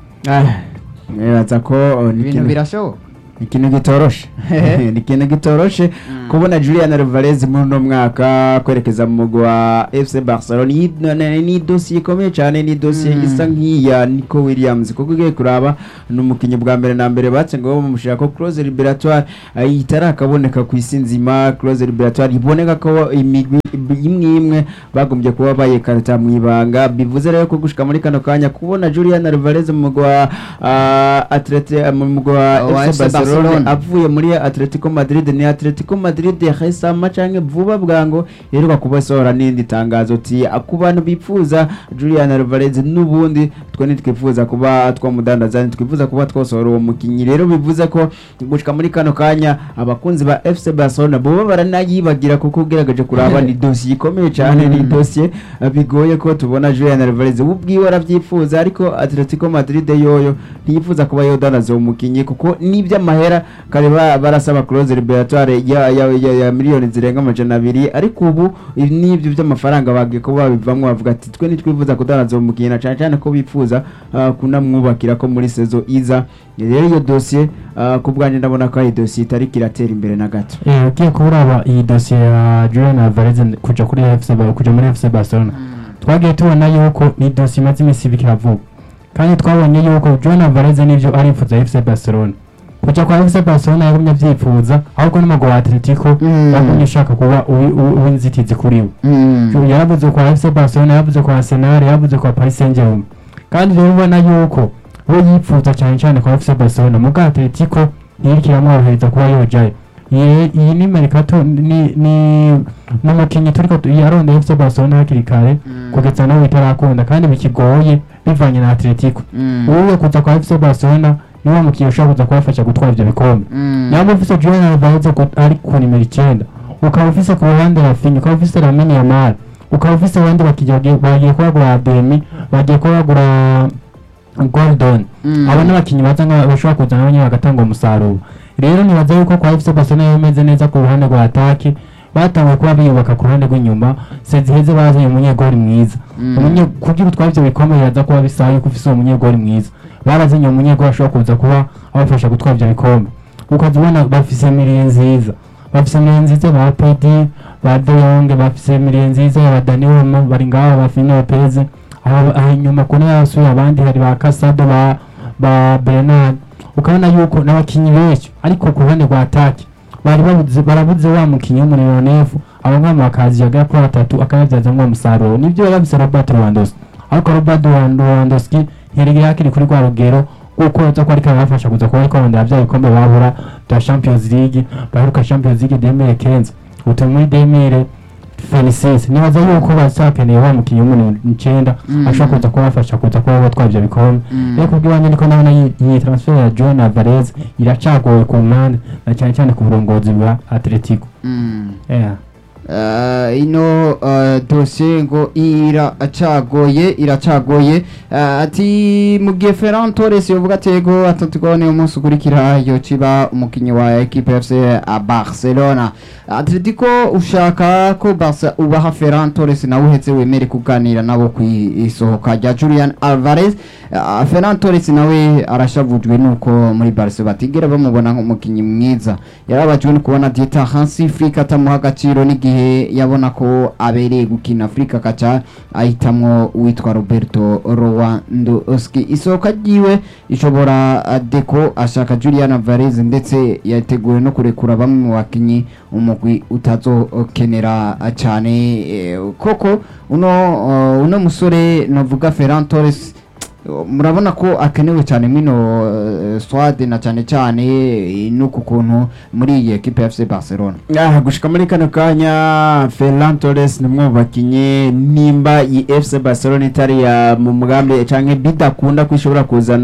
nibaza ko oh, ni ibintu ikintu- birashoboka ni ikintu gitoroshe ni ikintu gitoroshe kubona Julian Alvarez muri uno mwaka kwerekeza mu mugwi wa FC Barcelona Iyi- na- na- ni dosiye ikomeye cyane ni dosiye Mm. isa nk'iya Nico Williams kuko ugiye kuraba ni umukinnyi bwa mbere na mbere batse ngo bamushaka ko clause liberatoire eh, itarakaboneka ku isi nzima clause liberatoire iboneka ko imigwi imwe imwe bagombye kuba bayikarita mu ibanga bivuze rero ko gushika muri kano kanya kubona Julian Alvarez mu mugwi wa ah, Atleti mu mugwi wa Wa FC FC Barcelona Barcelona. avuye muri Atletico Madrid ni Atletico Madrid yahesama canke vuba bwango iheruka kubasohora n'indi tangazo ti ku bantu bipfuza Julian Alvarez n'ubundi twe ntitwifuza kuba twamudandaza ntitwifuza kuba twasohora uwo mukinyi rero bivuze ko gushika muri kano kanya abakunzi ba FC Barcelona boba baranayibagira kuko ugerageje kuraba ni dosiye ikomeye cyane ni dosiye eh, bigoye ko tubona Julian Alvarez we ubwiwe arabyifuza ariko Atletico Madrid yoyo ntiyifuza kuba yodandaza uwo mukinyi kuko n'iby'amahera kare ba- barasaba clause liberatoire ya, ya, ya, ya miliyoni zirenga amajana abiri ariko ubu ibi n'ibyo by'amafaranga bagiye kuba babivamo bavuga ati twe ntitwifuza kudandaza uwo mukinyi na cyane cyane ko bifuza ah, kunamwubakira ko muri sezo iza rero iyo dosiye ah, ku bwanjye ndabona ko ari dosiye itari kiratera imbere na gato Eh, ugiye kuraba iyi dosiye ya Julian Alvarez kuja kuri FC Ba- kuja muri FC Barcelona twagiye tubona yuko ni dosiye imaze iminsi ibiri iravuga kandi twabonye yuko Julian Alvarez nivyo arifuza FC Barcelona kuja kwa FC Barcelona yagumye avyifuza ahubwo n'umugwi wa Atletico Mm. yagumye ushaka kuba uwi- uwi- uw'inzitizi kuri we Mm. yaravuze kwa FC Barcelona yaravuze kwa Arsenal yaravuze kwa Paris Saint-Germain kandi rero ubona yuko we yifuza cyane cyane kwa FC Barcelona muga Atletico ntiyiriko iramworohereza kuba yojayo Ye- iyi ni mercato ni ni n'umukinnyi turiko tu- yarondeye FC Barcelona hakiri kare Mm. kugeza nawe itarakunda kandi bikigoye bivanye na Atletico Mm. uwo kuza kwa FC Barcelona niwo mukinnyi ushobora kuza kubafasha gutwara ivyo bikombe Mm. nyamba ufise Julian Alvarez ku- ari ku nimero icenda ukaba ufise ku ruhande Rafinha ukaba ufise Lamine Yamal ukaba ufise abandi bakinnyi bagiye- bagiye kubagura Ademi bagiye kubagura Gordon Mm. abo n'abakinnyi baza nka bashobora kuza nabo nyine bagatanga umusaruro rero nibaza yuko kwa FC Barcelona yari imeze neza ku ruhande rwa atake batanguye kuba biyubaka ku ruhande rw'inyuma seziheze bazanye umunyegori mwiza Mm. Umunye- kugira utware ivyo bikomeye yaza kuba bisaba yuko ufise uwo munyegori mwiza barazanye umunyegori ashobora kuza kuba abafasha gutwara ivyo bikombe ukaza ubona bafise miriye nziza bafise miriye nziza ba pedi ba de Jong bafise miriye nziza ya ba Dani Olmo bari ngaho ba Fini Lopez aho aho inyuma ku ntebe hasuye abandi hari ba Casado ba ba Bernard ukabona yuko n'abakinyi benshi ariko ku ruhande rwa atake bari babuze barabuze wa mukinyi w'umuniro nefu abo ngabo bakazi yagera kuri batatu akayabyazamwo umusaruro nibyo biba bisa Robert Lewandowski ariko Robert Lewandowski ntiyari hakiri kuri rwa rugero kuko aza ko ariko arabafasha kuza kuba ariko arondera bya bikombe babura bya Champions League baheruka Champions League 2015 utu muri 2000 Felicis nibaza yuko bazakeneye wa mukinyi w'umuniro icenda Mm. ashobora kuza kubafasha kuza kuba batwara ivyo bikombe Mm. rero kubw'iwanjye niko nabona iyi iyi transfer ya Julian Alvarez iracagoye ku mpande na cyane cyane ku burongozi bwa Atletico Mm. yeah. Uh, ino uh, dosiye ngo iracagoye iracagoye uh, ati mu gihe Ferran Torres yovuga atego Atletico ni umunsi ukurikira yociba umukinyi wa equipe FC a Barcelona Atletico ushaka ko Barca ubaha Ferran Torres nawe uhetse wemere kuganira nabo ku isohoka rya Julian Alvarez uh, Ferran Torres nawe arashavujwe nuko muri Barca batigera bamubona nk'umukinyi mwiza yarabajwe no kubona Dieter Hansi Flick atamuha agaciro n'igihe yabona ko abereye gukina Afrika akaca ahitamwo uwitwa Roberto Lewandowski isohoka ryiwe ishobora uh, Deco ashaka Julian Alvarez ndetse yateguwe no kurekura bamwe mu bakinyi umugwi utazokenera uh, cyane eh, koko uno uh, uno musore navuga Ferran Torres murabona ko akenewe cyane mino uh, swade na cyane cyane eh, nuku kuntu muri iyi equipe ya FC Barcelona Ah, gushika muri kano kanya Ferran Torres ni umwe mu bakinyi nimba iyi FC Barcelona itari ya mu mugambi canke bidakunda ko ishobora kuzana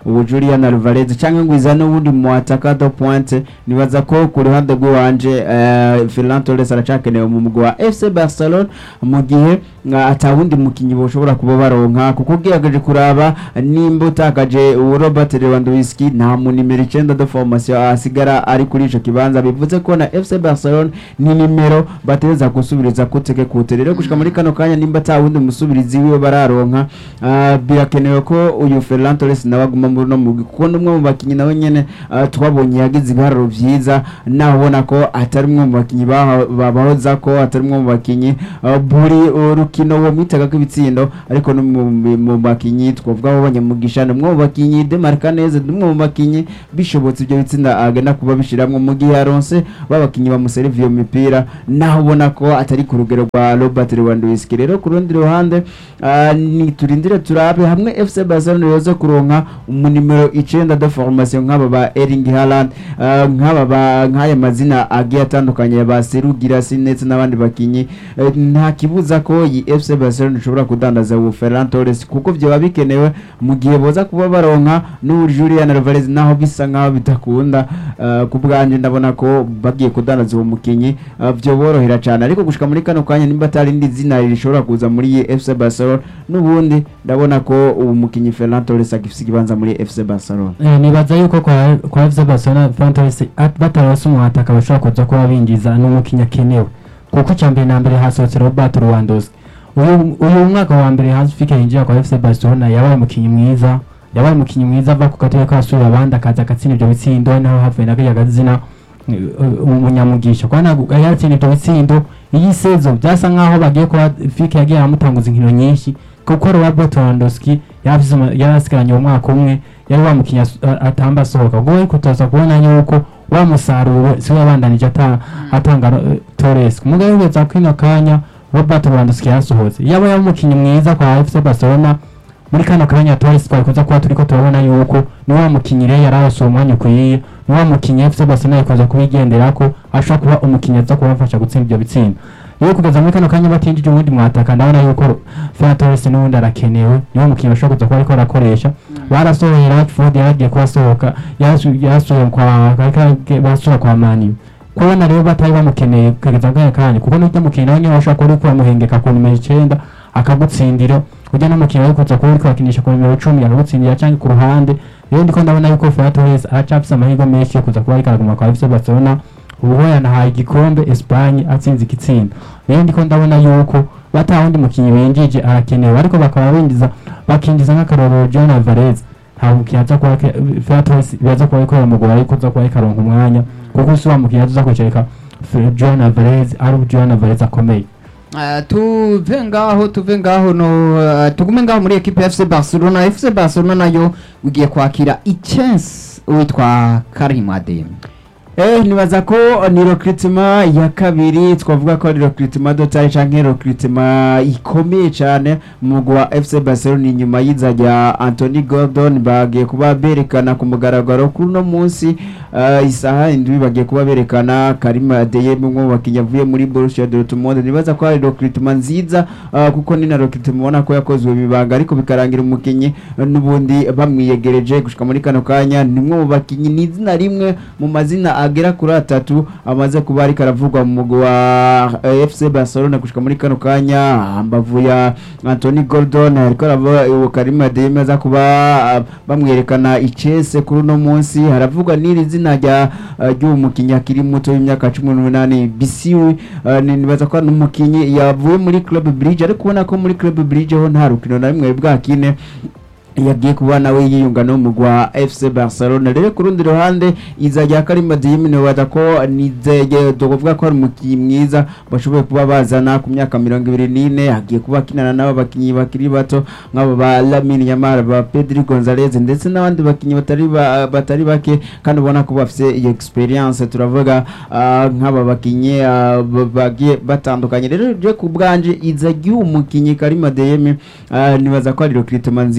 ubu Julian Alvarez cyangwa ngo izane ubundi mu ataka do pointe nibaza ko ku ruhande rw'iwanje eh, Ferran Torres aracakenewe mu mugwi wa FC Barcelona mu gihe nga atawundi mukinyi boshobora kuba baronka kuko ugerageje kuraba nimba utakaje uwo Robert Lewandowski nta mu nimero icenda de formation asigara ari kuri ico kibanza bivuze ko na FC Barcelona ni nimero bateza gusubiriza kuteke kute rero gushika muri kano kanya nimba atawundi musubirizi wiwe bararonka ah, birakenewe ko uyu Ferran Torres nawe aguma muri no mugwi kuko n'umwe mu bakinyi nawe nyene ah, twabonye yagize ibiharuro vyiza naho ubona ko atari umwe mu bakinyi baho- babahoza ko atari umwe mu bakinyi ah, buri urukino wo mwitaga ko ibitsindo ariko no mu- mu mu bakinyi twavuga abo banyamugisha ni umwe mu bakinyi demarka neza ni umwe mu bakinyi bishobotse ibyo bitsinda agenda kuba bishiramwo mu gihe yaronse babakinyi bamuseriviye iyo mipira naho ubona ko atari ku rugero rwa Robert Lewandowski rero ku rundi ruhande ah, ni turindire turabe hamwe FC Barcelona yoza kuronka umunimero icenda de formation nk'aba ba Erling Haaland ah, nk'aba ba nk'aya mazina agiye atandukanye ya ba Seru Girassi ndetse n'abandi bakinyi eh, nta kibuza ko iyi FC Barcelona ishobora kudandaza ubu Ferran Torres kuko vyoba bikenewe mu gihe boza kuba baronka n'ubu Julian Alvarez naho bisa nkaho bitakunda ah, ku bwanje ndabona ko bagiye kudandaza uwo mukinyi ah, vyoborohera cyane ariko gushika muri kano kanya nimba atari indi zina rishobora kuza muri iyi FC Barcelona n'ubundi ndabona ko uwo mukinyi Ferran Torres agifise ikibanza muri FC Barcelona Eh, nibaza yuko kwa kwa FC Barcelona Ferran Torres at- batarose umuhataka bashobora kuza kuba binjiza n'umukinnyi akenewe kuko icya mbere na mbere hasohotse Robert Lewandowski uyu uyu mwaka wa mbere Hansi yinjira kwa FC Barcelona yabaye umukinnyi mwiza yabaye umukinnyi mwiza ava ku gatebe k'abasura abandi akaza agatsinda ibyo bitsindo naho havuye na kariya gazina eh, eh, umunyamugisha kwa ntabwo yatsinda ibyo bitsindo iyi sezo byasa nkaho bagiye kuba Fike yagiye amutanguza inkino nyinshi kuko Robert Lewandowski yavuze umu- yari asigaranye uwo mwaka umwe yari wa mukinnyi as- a- atamba asohoka ubwo ariko tuza kubona yuko wa musaruro si we yabandanije ata- atanga eh, Torres umugabo wigeza kwino kanya Robert Lewandowski yasohotse yaba yari umukinnyi mwiza kwa FC Barcelona muri kano kanya Torres twari kuza kuba turiko turabona yuko ni wa mukinnyi rero yari arose uwo mwanya ukwiye ni wa mukinnyi FC Barcelona yikoza kubigenderako ashobora kuba umukinnyi aza kubafasha gutsinda ibyo bitsinda rero kugeza muri kano kanya batinjije uwundi mwataka ndabona yuko Ferran Torres n'ubundi arakenewe niwo mukinnyi bashobora kuza kuba ariko arakoresha barasohoye Rashford yaragiye kubasohoka yasu- yasuye kwa karika- basura kwa Mani kubona rero batari bamukeneye kugeza kanya kanya kuko n'ujya mukinnyi nawe niwe bashobora kuba ariko bamuhengeka ku nimero icenda akagutsindira ujya n'umukinnyi ari kuza kuba ariko bakinisha ku nimero cumi akagutsindira cyangwa ku ruhande rero ndiko ndabona yuko Ferran Torres aracafise amahirwe menshi yo kuza kuba ariko araguma kwa FC Barcelona ubu yanahaye igikombe Espagne atsinze igitsinda rero ndiko ndabona yuko bata wundi mukinnyi winjije arakenewe ariko bakaba binjiza bakinjiza nk'akarorero John Alvarez nta mukinnyi aza kuba Ferran Torres biza kuba ariko bamugora ariko aza kuba ariko aronka umwanya kuko si wa mukinnyi aza kwicarika John Alvarez ari John Alvarez akomeye Ah, tuve ngaho tuve ngaho no ah, tugume ngaho muri equipe ya FC Barcelona FC Barcelona nayo ugiye kwakira ichance witwa Karim Adeyemi Eh, nibaza ko ni recruitment ya kabiri twavuga ko ari recruitment dotari canke recruitment ikomeye cyane mu mugwi wa FC Barcelona inyuma y'iza rya Anthony Gordon bagiye kuba berekana ku mugaragaro kuri uno munsi uh, isaha indwi bagiye kuba berekana Karim Adeyemi umwe mu bakinnyi avuye muri Borussia Dortmund nibaza ko ari recruitment nziza uh, kuko ni na recruitment ubona ko yakozwe bibanga ariko bikarangira umukinnyi uh, n'ubundi bamwiyegereje gushika muri kano kanya ni umwe mu bakinnyi ni izina rimwe mu mazina agera kuri atatu amaze kuba ariko aravugwa mu mugwi wa eh, FC Barcelona gushika muri kano kanya hambavu ya Anthony Gordon ariko aravuga uwo Karim Adeyemi aza kuba ah, bamwerekana icese kuri uno munsi haravugwa n'iri zina rya ah, ry'uwo mukinnyi akiri muto w'imyaka cumi n'umunani Bisiwi ah, ni- nibaza ko ari umukinnyi yavuye muri Club Bridge ariko ubona ko muri Club Bridge ho nta rukino na rimwe bwakine yagiye kuba nawe yiyunga no mugwi wa FC Barcelona rero ku rundi ruhande iza rya Karim Adeyemi nibaza ko nizeye tuvuga ko ari umukinnyi mwiza bashoboye kuba bazana ku myaka mirongo ibiri n'ine agiye kuba akinana n'abo bakinnyi bakiri bato nk'abo ba Lamine Yamal ba Pedri Gonzalez ndetse n'abandi bakinnyi batari ba- batari bake kandi ubona ko bafite iyo experience turavuga ah, nk'aba bakinnyi ah, ba- bagiye batandukanye rero je ku bwanje iza ry'uwo mukinnyi Karim Adeyemi ah, nibaza ko ari recruitment nziza ku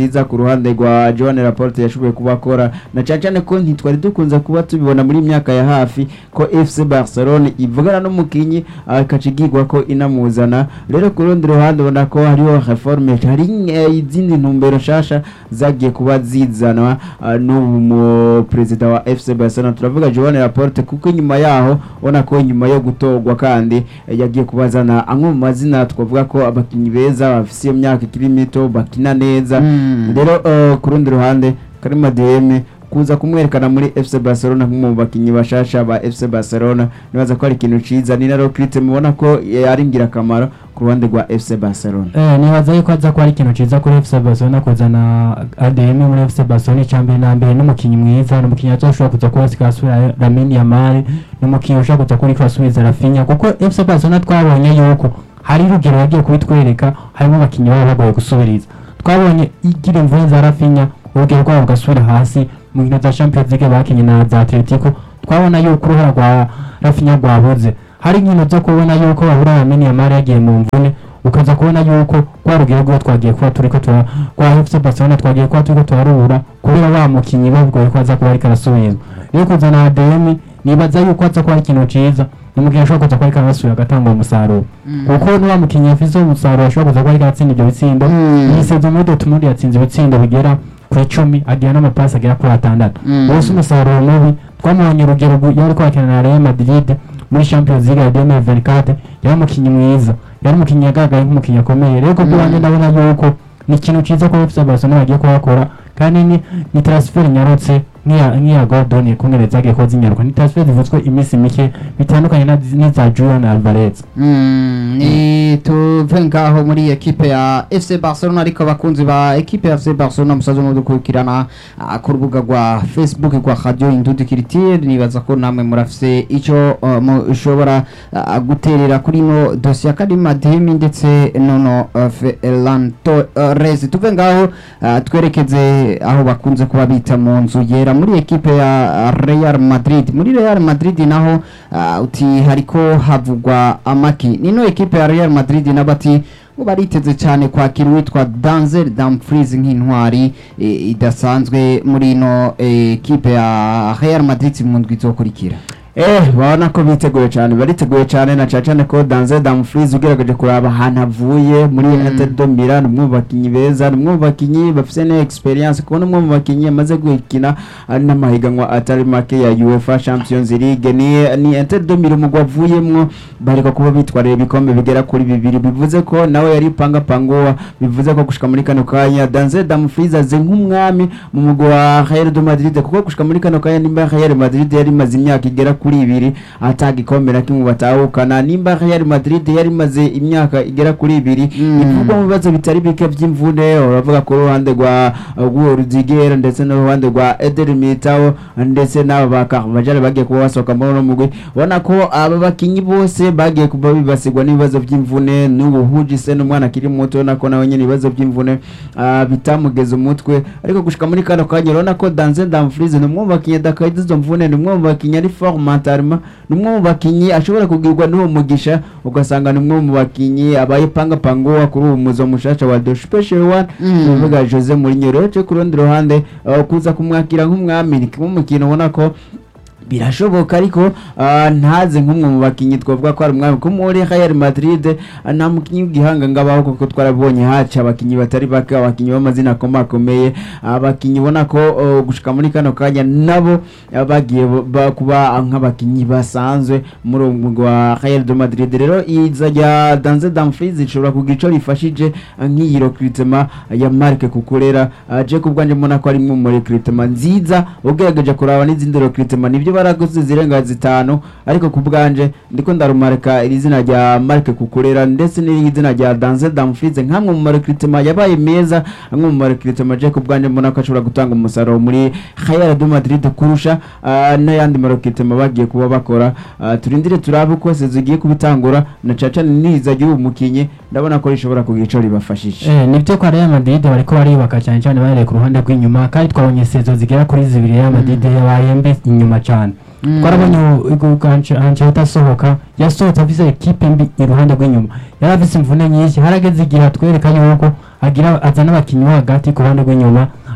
ruhande rwa Joan Laporte yashoboye kubakora na cyane cyane ko ntitwari dukunze kuba tubibona muri myaka ya hafi ko FC Barcelona ivugana n'umukinyi akacigirwa ko inamuzana rero ku rundi ruhande ubona ko hariho reforme hari eh, izindi ntumbero nshasha zagiye kuba zizanwa ah, n'ubu mu perezida wa FC Barcelona turavuga Joan Laporte kuko inyuma yaho ubona ko inyuma yo gutorwa kandi eh, yagiye kubazana amwe mu mazina twavuga ko abakinnyi beza bafise iyo myaka ikiri mito bakina neza Mm. rero eh, ku rundi ruhande Karima DM kuza kumwerekana muri FC Barcelona nk'umwe mu bakinnyi bashasha ba FC Barcelona nibaza ko ari ikintu ciza ni na Rokrite mubona ko eh, ari ingirakamaro ku ruhande rwa FC Barcelona Eh, nibaza yuko aza kuba ari ikintu ciza kuri FC Barcelona kuzana ADM muri FC Barcelona icambere na mbere n'umukinyi mwiza n'umukinyi azoshobora kuza kuba sikasubira Lamine Yamal n'umukinyi ushobora kuza kuri kwasubiza Rafinha kuko FC Barcelona twabonye yuko hari urugero yagiye kubitwereka harimo abakinyi baba bagoye gusubiriza twabonye igira imvune za Rafinha urugero rwabo bugasubira hasi mu nkino za Champions League bakinye na za Atletico twabona yuko uruhara rwa Rafinha rwabuze hari inkino zo kubona yuko bahura Lamine Yamal yagiye mu mvune ukaza kubona yuko kwa rugero rwo twagiye kuba turiko tura kwa FC Barcelona twagiye kuba turiko turarubura kubera wa mukinyi bavuga ko aza kuba ariko arasubizwa rero kuzana ADM nibaza yuko aza kuba ari ikintu ciza ni mugihe ashobora kuza kuba ariko arasubira agatanga umusaruro kuko n'uwa mukinyi afise umusaruro ashobora kuza kuba ariko aratsinda ivyo bitsindo Mm. iyi sezo muri Dortmund yatsinze ibitsindo bigera ku icumi agira n'amapasi agera kuri atandatu Mm. wose umusaruro mubi twamubonye urugero rwo- yari ariko akina na Real Madrid muri Champions League ya 2024 yari umukinyi mwiza yari umukinyi yagaragaye nk'umukinyi akomeye rero kubwo Mm. wanjye ndabona yuko ni ikintu ciza ko FC Barcelona bagiye kuhakora kandi ni, ni transfer nyarutse nk'iya nk'iya Gordon kumwe zagiye kuba zinyaruka ni transfer zivutswe iminsi mike bitandukanye na- n'iza Julian Alvarez Mm, ni tuve ngaho muri ekipe ya FC Barcelona ariko abakunzi ba ekipe ya FC Barcelona musaze mudukurikirana ah, ku rubuga rwa Facebook rwa Radio Indundi Culture nibaza ko namwe murafise ico uh, mushobora uh, guterera kuri no dossier ya Kadima Demi ndetse nono uh, Ferran Torres tuve ngaho uh, twerekeze aho bakunze kuba bita mu nzu yera muri ekipe ya Real Madrid muri Real Madrid naho uh, uti hariko havugwa amaki nino ekipe ya Real Madrid nabati ngo bariteze cyane kwakira uwitwa Denzel Dumfries nk'intwari e, idasanzwe muri ino e, ekipe ya Real Madrid mu ndwi izokurikira Eh, babona ko biteguye cyane bariteguye cyane na cyane cyane ko Danze Dumfries ugerageje kuraba ahantu avuye muri Mm. Inter de Milan umwe mu bakinyi beza ni umwe mu bakinyi bafite ne experience kubona umwe mu bakinyi amaze gukina ari n'amahiganwa atari make ya UEFA Champions League ni ni Inter de Milan umugwa avuyemwo bariko kuba bitwarira ibikombe bigera kuri bibiri bivuze ko nawe yari panga pangowa bivuze ko gushika muri kano kanya Danze Dumfries aze nk'umwami mu mugwa wa Real de Madrid kuko gushika muri kano kanya nimba Real Madrid yari imaze imyaka igera kuri ibiri atagikombe na kimwe batahukana nimba Real Madrid yari imaze imyaka igera kuri ibiri Mm. ivugwa mu bibazo bitari bike by'imvune uravuga ku ruhande rwa rwa Rudiger ndetse n'uruhande rwa Eder Militao ndetse n'aba ba Carvajal bagiye kuba basohoka muri uno mugwi ubona ko aba bakinyi bose bagiye kuba bibasigwa n'ibibazo by'imvune n'ubu Hujise n'umwana akiri muto ubona ko nawe nyine ibibazo by'imvune ah, bitamugeza umutwe ariko gushika muri kano kanya urabona ko Danze Dumfries ni umwe mu bakinyi adakaye izo mvune ni umwe mu bakinyi ari fort mentalement ni umwe mu bakinyi ashobora kugirwa n'uwo mugisha ugasanga ni umwe mu bakinyi abaye panga pangowa kuri uwo muzo mushasha wa The Special One Mm. uvuga Jose Mourinho rero cyo ku rundi ruhande uh, kuza kumwakira nk'umwami ni kimwe mu kintu ubona ko birashoboka ariko ah, ntaze nk'umwe mu bakinyi twavuga ko ari umwami ko muri Real Madrid ah, nta mukinyi w'igihanga ngabaho kuko twarabonye haca abakinyi batari bake abakinyi b'amazina akomakomeye abakinyi ubona ko oh, gushika muri kano kanya nabo ah, bagiye bo- ba- kuba nk'abakinyi basanzwe muri uwo mugwi wa Real de Madrid rero iza rya Danze Dumfries ishobora kugira ico rifashije ah, nk'iyi recruitment ya Marc Kukurera Ah, je kubwanje mbona ko ari imwe mu recruitment nziza ugerageje kuraba n'izindi recruitment nibyo baraguze zirenga zitanu ariko ku bwanje ndiko ndarumarika iri zina rya Marc Kukurera ndetse n'iri zina rya Danze Dumfries nk'amwe mu recruitment yabaye meza amwe mu recruitment je kubwanje mbona ko ashobora gutanga umusaruro muri Real de Madrid kurusha ah, n'ayandi ma recruitment bagiye kuba bakora Ah, turindire turabe uko sezo igiye kubitangura na caca niza ry'uwo mukinyi ndabona ko rishobora kugira ico ribafashije Eh, nibyo kwa Real Madrid bariko bariyubaka cyane cyane bahereye ku ruhande rw'inyuma kandi twabonye sezo zigera kuri zibiri Real Madrid yabaye mbi inyuma cyane Mm. twarabonye Ancelotti asohoka yasohotse afise ekipe mbi iruhande rw'inyuma yari afise imvune nyinshi harageze igihe atwereka yuko agira azana abakinnyi bo hagati ku ruhande rw'inyuma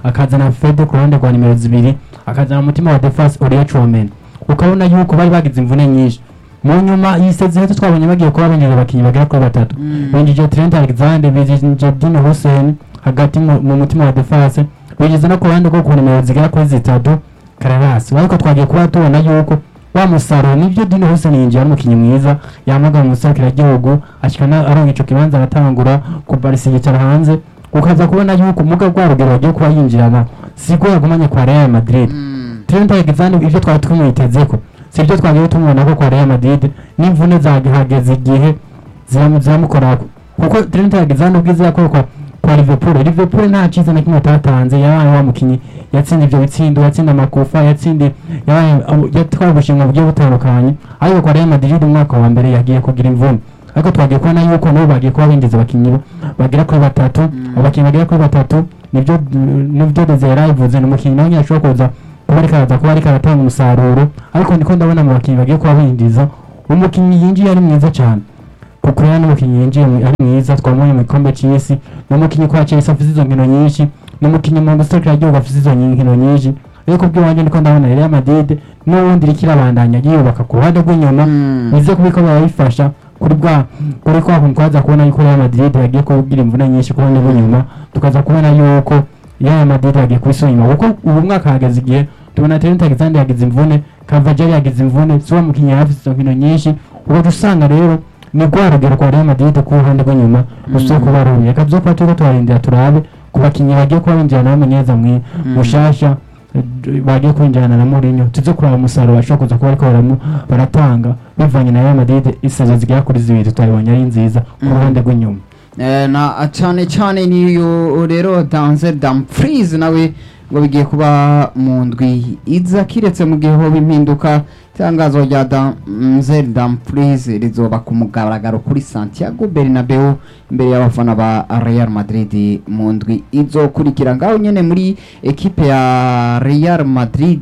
akazana Fede ku ruhande rwa nimero zibiri akazana umutima wa defense Oria Chouameni ukabona yuko bari bagize imvune nyinshi mu nyuma yisezerete twabonye bagiye kuba binjiza abakinnyi bagera kuri batatu binjije Trent Alexander binjije Dino Hussein hagati mu mu mutima wa defense binjiza no ku ruhande rwo ku nimero zigera kuri zitatu Carras ariko twagiye kuba tubona yuko wa musaruro nibyo Dino Hussein yinjiye ari umukinnyi mwiza yamaga mu gihugu ashikana aronka ico kibanza aratangura kubarisa yicara hanze ukaza kubona yuko muga rwa rugero bagiye kuba yinjirana siko yagumanye kwa Real Madrid Trent Alexander ibyo twari tumwitezeko si ibyo twagiye tumubona ko kwa Real Madrid n'imvune zagihageze igihe ziramu- ziramukorako kuko Trent Alexander ubwiza yakora kwa kwa Liverpool Liverpool nta cyiza na kimwe atatanze yabaye wa mukinnyi yatsinda ibyo bitsindo yatsinda amakofa yatsinda yabaye yatwaye ubushimwe bugiye butandukanye ariko kwa Real Madrid umwaka wa mbere yagiye kugira imvune ariko twagiye kubona yuko nabo bagiye kuba binjiza abakinnyi bagera kuri batatu abakinnyi bagera kuri batatu nibyo nibyo Desire yavuze ni umukinnyi nawe nyine ashobora kuza kuba ariko araza kuba ariko aratanga umusaruro ariko ndiko ndabona mu bakinnyi bagiye kuba binjiza umukinnyi yinjiye ari mwiza cyane kuko rero n'umukinnyi yinjiye mu- ari mwiza twamubonye mu gikombe cy'isi ni umukinnyi kwa Chelsea afite izo nkino nyinshi ni umukinnyi mu gihugu afite izo nkino nyinshi ariko kubw'iwanjye ndiko ndabona Real Madrid n'ubundi iriko irabandanya yiyubaka ku ruhande rw'inyuma bize kubiko barabifasha kuri bwa kuri kwa kuntu twaza kubona yuko Real Madrid yagiye kugira imvune nyinshi ku ruhande rw'inyuma tukaza kubona yuko Real Madrid yagiye kubisubira inyuma kuko ubu mwaka hageze igihe tubona Trent Alexander yagize imvune Carvajal yagize imvune si wa mukinnyi yari afite izo nkino nyinshi ugaca usanga rero ni rwa rugero kwa Real Madrid ku ruhande rw'inyuma rusa kuba rubi reka byo kuba turiko turarindira turabe ku bakinnyi bagiye kuba binjirana n'umunyeza mwi mushasha eh, bagiye kwinjirana na Mourinho tuze kuraba umusaruro bashobora kuza kuba ariko baramu- baratanga bivanye na Real Madrid isazo zigera kuri zibiri tutayibonye ari nziza ku Mm. ruhande rw'inyuma Eh, na cyane cyane niyo rero Danzel Dumfries nawe ngo bigiye kuba mu ndwi iza kiretse mu gihe hoba impinduka itangazo rya Danzel Dumfries rizoba ku mugaragaro kuri Santiago Bernabeu imbere y'abafana ba Real Madrid mu ndwi izokurikira ngaho nyene muri ekipe ya Real Madrid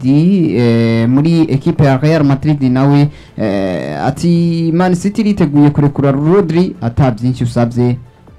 eh, muri ekipe ya Real Madrid nawe eh, ati Man City riteguye kurekura Rodri ata byinshi usabye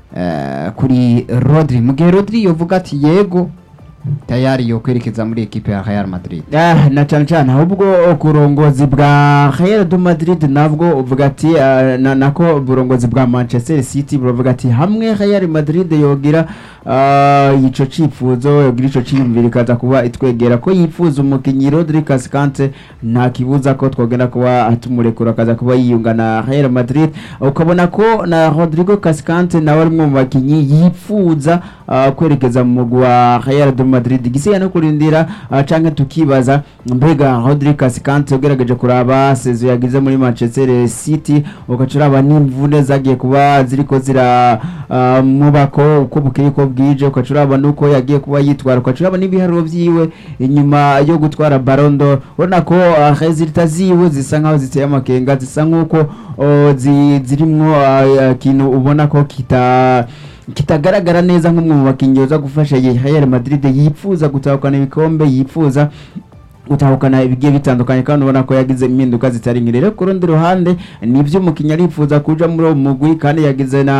eh, kuri Rodri mu gihe Rodri yovuga ati yego tayari yo kwerekeza muri ekipe ya Real Madrid Ah, na cyane cyane ahubwo ku burongozi bwa Real de Madrid nabwo uvuga ati ah, na nako uburongozi bwa Manchester City buravuga ati hamwe Real Madrid yogira ah, ico cifuzo yogira ico ciyumvira ikaza kuba itwegera ko yifuza umukinyi Rodri Cascante nta kibuza ko twogenda kuba atumurekura akaza kuba yiyunga na Real Madrid ukabona ko na Rodrigo Cascante nawe ari mu bakinyi yifuza ah, kwerekeza mu mugwi wa Real de Madrid igisigaye no kurindira ah, canke tukibaza mbega Rodrigo Cascante ugerageje kuraba sezo yagize muri Manchester City ugaca uraba n'imvune zagiye kuba ziriko zira ah, mubako uko bukeye ko bwije ugaca uraba nuko yagiye kuba yitwara ugaca uraba n'ibiharuro vyiwe inyuma yo gutwara Ballon d'Or urabona ko ah, resultat ziwe zisa nkaho ziteye amakenga zisa nkuko oh, zi- zirimwo ah, ikintu ubona ko kita kitagaragara neza nk'umwe mu bakinnyi uza gufasha iyi Real Madrid yifuza gutahukana ibikombe yifuza gutahukana ibigiye bitandukanye kandi ubona ko yagize impinduka zitari nke rero ku rundi ruhande nibyo umukinnyi arifuza kuja muri uwo mugwi kandi yagize na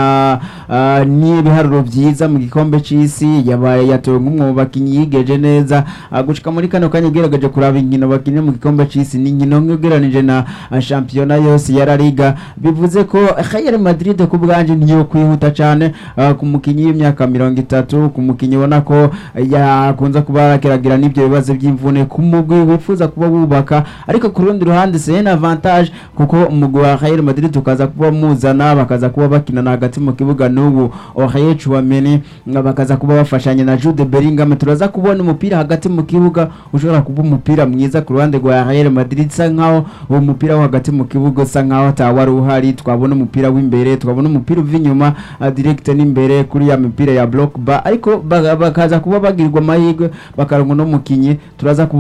ah, n'ibiharuro byiza mu gikombe c'isi yabaye yatowe nk'umwe mu bakinnyi yigeje neza Ah, gushika muri kano kanya ugerageje kuraba inkino bakinnye mu gikombe c'isi ni inkino nk'ugereranije na ah, shampiyona yose ya La Liga bivuze ko Real Madrid ku bwanje niyo kwihuta cyane ah, ku mukinnyi w'imyaka mirongo itatu ku mukinnyi ubona ko yakunze kuba yakeragira n'ibyo bibazo by'imvune ku mugwi wifuza kuba wubaka ariko ku rundi ruhande c'est un avantage kuko umugwi wa Real Madrid tukaza kuba muzana bakaza kuba bakinana hagati mu kibuga n'ubu Aurier Chouameni nga bakaza kuba bafashanya na Jude Bellingham turaza kubona umupira hagati mu kibuga ushobora kuba umupira mwiza ku ruhande rwa Real Madrid sa nkaho uwo mupira wo hagati mu kibuga usa nkaho atawari uhari twabona umupira w'imbere twabona umupira uva inyuma ah, direct n'imbere kuri ya mipira ya block bar ariko ba- bakaza kuba bagirwa amahirwe bakaronka no mukinyi turaza kubona n'ubundi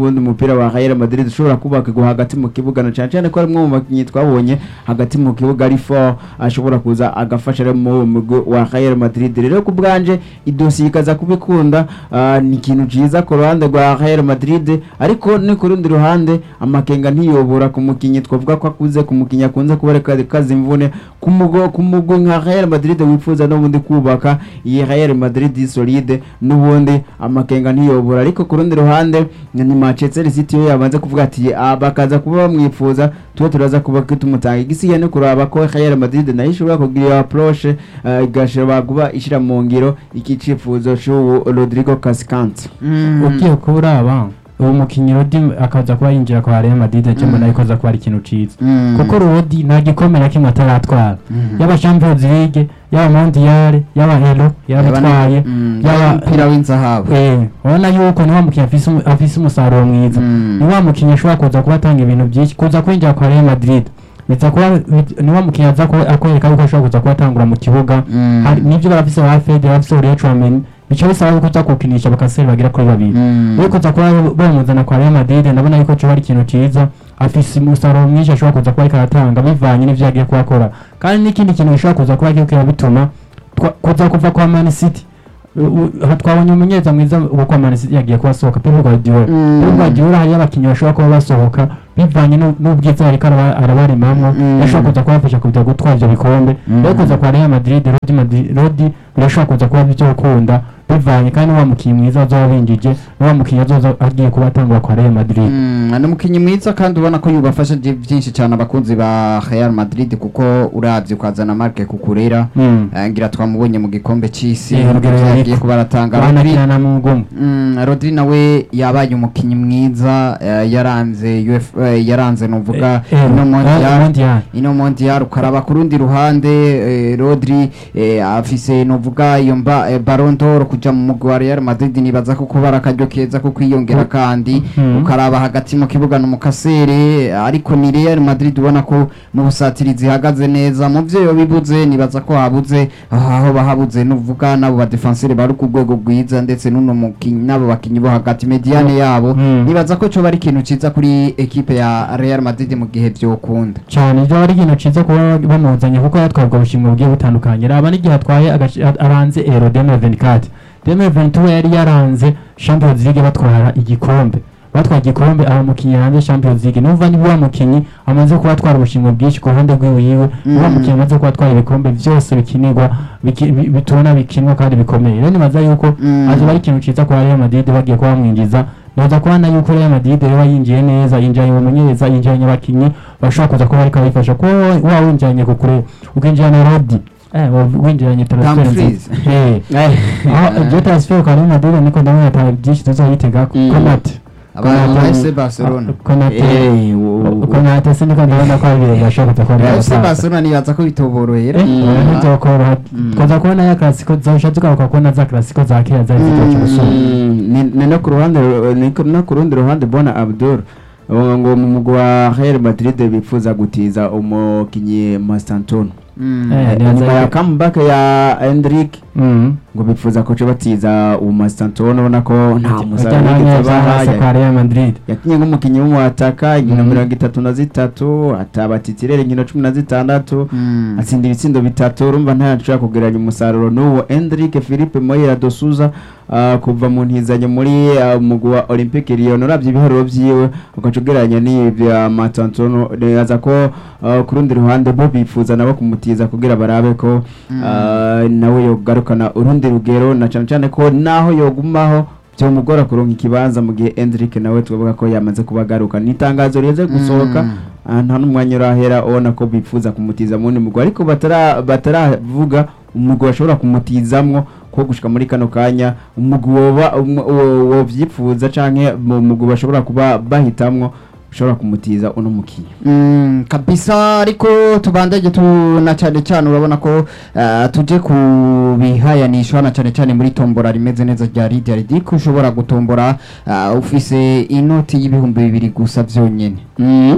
n'ubundi mupira wa Real Madrid ushobora kubaka hagati mu kibuga na cyane cyane ko ari umwe mu bakinnyi twabonye hagati mu kibuga ari fort ashobora kuza agafasha rero mu mugwi wa Real Madrid rero ku bwanje idosiye ikaza kubikunda ah, ni ikintu cyiza ku ruhande rwa Real Madrid ariko ni ku rundi ruhande amakenga ntiyobora ku mukinnyi twavuga ko akuze ku mukinnyi akunze kuba reka kazi imvune ku mugo ku mugwi nka Real Madrid wifuza n'ubundi kubaka iyi Real Madrid solide n'ubundi amakenga ntiyobora ariko ku rundi ruhande ni Manchester City yo yabanze kuvuga ati "Ah, bakaza kuba bamwifuza tuba turaza kuba tumutanga igisiye no kuraba ko Real Madrid nayo ishobora kugira approche eh, igashobora kuba ishira mu ngiro iki cifuzo c'uwo Rodrigo Cascante ugiye kuba uraba uwo mukinnyi rodi akaza kuba yinjira kwa Real Madrid cyangwa nayo ikoza kuba ari ikintu ciza kuko rodi nta gikombe na kimwe ataratwara yaba Champions League yaba Mondial yaba Euro yarabitwaye yaba umupira w'inzahabu Eh, urabona yuko ni wa mukinnyi afise umu- afise umusaruro mwiza Mm. ni wa mukinnyi ashobora kuza kuba atanga ibintu byinshi kuza kwinjira kwa Real Madrid biza kuba bit- ni wa mukinnyi aza kuba akwereka yuko ashobora kuza kuba atangura mu kibuga Mm. Hari- nivyo barafise ba Fede barafise Aurelien Tchouameni bica bisaba yuko uza kukinisha bakaseri bagera kuri babiri Mm. rero kuza kuba bamuzana kwa Real Madrid ndabona yuko cyo ari ikintu cyiza afise umusaruro mwinshi ashobora kuza kuba ariko aratanga bivanye n'ivyo yagiye kuba akora kandi n'ikindi kintu gishobora kuza kuba kiriko bituma twa- kuza kuva kwa Man City U- u- aha twabonye umunyeza mwiza wo kwa Man City yagiye kuba asohoka Pep Guardiola Mm. Pep Guardiola hariyo abakinnyi bashobora kuba basohoka bivanye n'u- n'ubwiza ariko araba- arabarimamwo Mm. yashobora kuza kubafasha kuza gutwara ivyo bikombe Mm. rero kuza kwa Real Madrid Rodi Madrid Rodi birashobora kuza kuba byo gukunda bivanye kandi wa mukinnyi mwiza azoba binjije ni wa mukinnyi azoza agiye kuba atangura kwa Real Madrid Mm, ni umukinnyi mwiza kandi ubona ko yubafasha byi- byinshi cyane abakunzi ba Real Madrid kuko uravye ukazana Marc Cucurella Mm. eh, ngira twamubonye mu gikombe c'isi Eh, Rugero yagiye yariko. kuba aratanga Rodri banakina mu ngumu Mm, Rodri nawe yabaye umukinnyi mwiza eh, yaranze UF, eh, yaranze novuga ino mondial mondial ino mondial ukaraba ku rundi ruhande eh, Rodri eh, afise novuga iyo mba eh, Ballon d'Or kuja mu mugwi wa Real Madrid nibaza ko kuba ari akaryo keza ko kwiyongera kandi Mhm. ukaraba hagati mu kibuga no mukasere ariko ni Real Madrid ubona ko mu busatirizi ihagaze neza mu vyo yo bibuze nibaza ko habuze aho bahabuze nuvuga nabo ba defenseur bari ku rwego rwiza ndetse n'uno mukinyi nabo bakinyi bo hagati mediane yabo Mhm. nibaza ko cyo bari ikintu ciza kuri equipe ya Real Madrid mu gihe vyokunda cyane ibyo ari ikintu cyiza kuba bamuzanye kuko yatwarwa ubushimwe bugiye butandukanye raba n'igihe atwaye agace- a- aranze ero 2024 2022 yari yaranze Champions League batwara igikombe batwaye igikombe aba mukinnyi yaranze Champions League numva ni wa mukinnyi amaze kuba atwara ubushimwe bwinshi ku ruhande rw'iwiwe ni wa Mm. mukinnyi amaze kuba atwara ibikombe byose bikinirwa biki- bi- bitubona bikinwa kandi bikomeye rero nibaza yuko Mm. azoba ari ikintu cyiza kwa Real Madrid bagiye kuba bamwinjiza noza kubona yuko Real Madrid rero yinjiye neza yinjiranye umumenyereza yinjiranye abakinnyi bashobora kuza kuba ariko abifasha kuko wa winjiranye ku kure ukinjirana Rodi eh wa- winjiranye transfer Dumfries. nziza eh aho ibyo transfer kwa Real Madrid niko ndabona ata byinshi tuzoyitega Mm. Konate abantu ba FC Barcelona Konate Eh, wo- Konate siniko ndabona ko ari ibintu bashobora kuza kuba FC Barcelona nibaza ko bitoborohera ntizokoroha Mm. twaza kubona ya klasiko zosha tugaruka kubona za klasiko za kera zari zitoki gusumba Mm, ni ni no ku ruhande ni ku- no ku rundi ruhande bona Abdul uh, ngo mu mugwi wa Real Madrid bifuza gutiza umukinyi Mastanton Mm. Eh, Eh, nibaza nyuma ya yuko- comeback ya Endrick Mhm. ngo bifuza ko cyo batiza uwo Mastanton ubona ko nta Ujya musaruro nawe yigeze neza hasi abaha. kwa Real Madrid yakinye nk'umukinnyi w'umuhataka inkino Mhm. mirongo itatu na zitatu atabatitirer inkino cumi na zitandatu Mm. atsinda ibitsindo bitatu urumva ntashobora kugereranya umusaruro n'uwo Endrick Philippe Moyera Dosuza uh, kuva mu ntizanyo muri uh, umugwi wa Olympique Lyon uravye ibiharuro vyiwe ugaca ugereranya n'ivya Matantono neza ko uh, ku rundi ruhande bo bifuza nabo kumutiza kugira barabe ko Mm. uh, nawe yogarukana urundi rugero na cane cane ko naho yogumaho byomugora kuronka ikibanza mu gihe Endrick nawe tuvuga ko yamaze kuba agaruka ni itangazo rize gusohoka Mm. Ah, nta n'umwanya urahera ubona ko bifuza kumutiza mu wundi mugwi ariko batara bataravuga umugwi bashobora kumutizamwo ko gushika muri kano kanya umugwi woba umu- wo- wovyifuza canke mu mugwi bashobora kuba bahitamwo ushobora kumutiza uno mukinyi Mm, kabisa ariko tubandage tuna cyane cyane urabona ko uh, tuje ku bihayanishwa na cyane cyane muri tombora rimeze neza rya Lydia Ridic ushobora gutombora uh, ufise inoti y'ibihumbi bibiri gusa vyonyene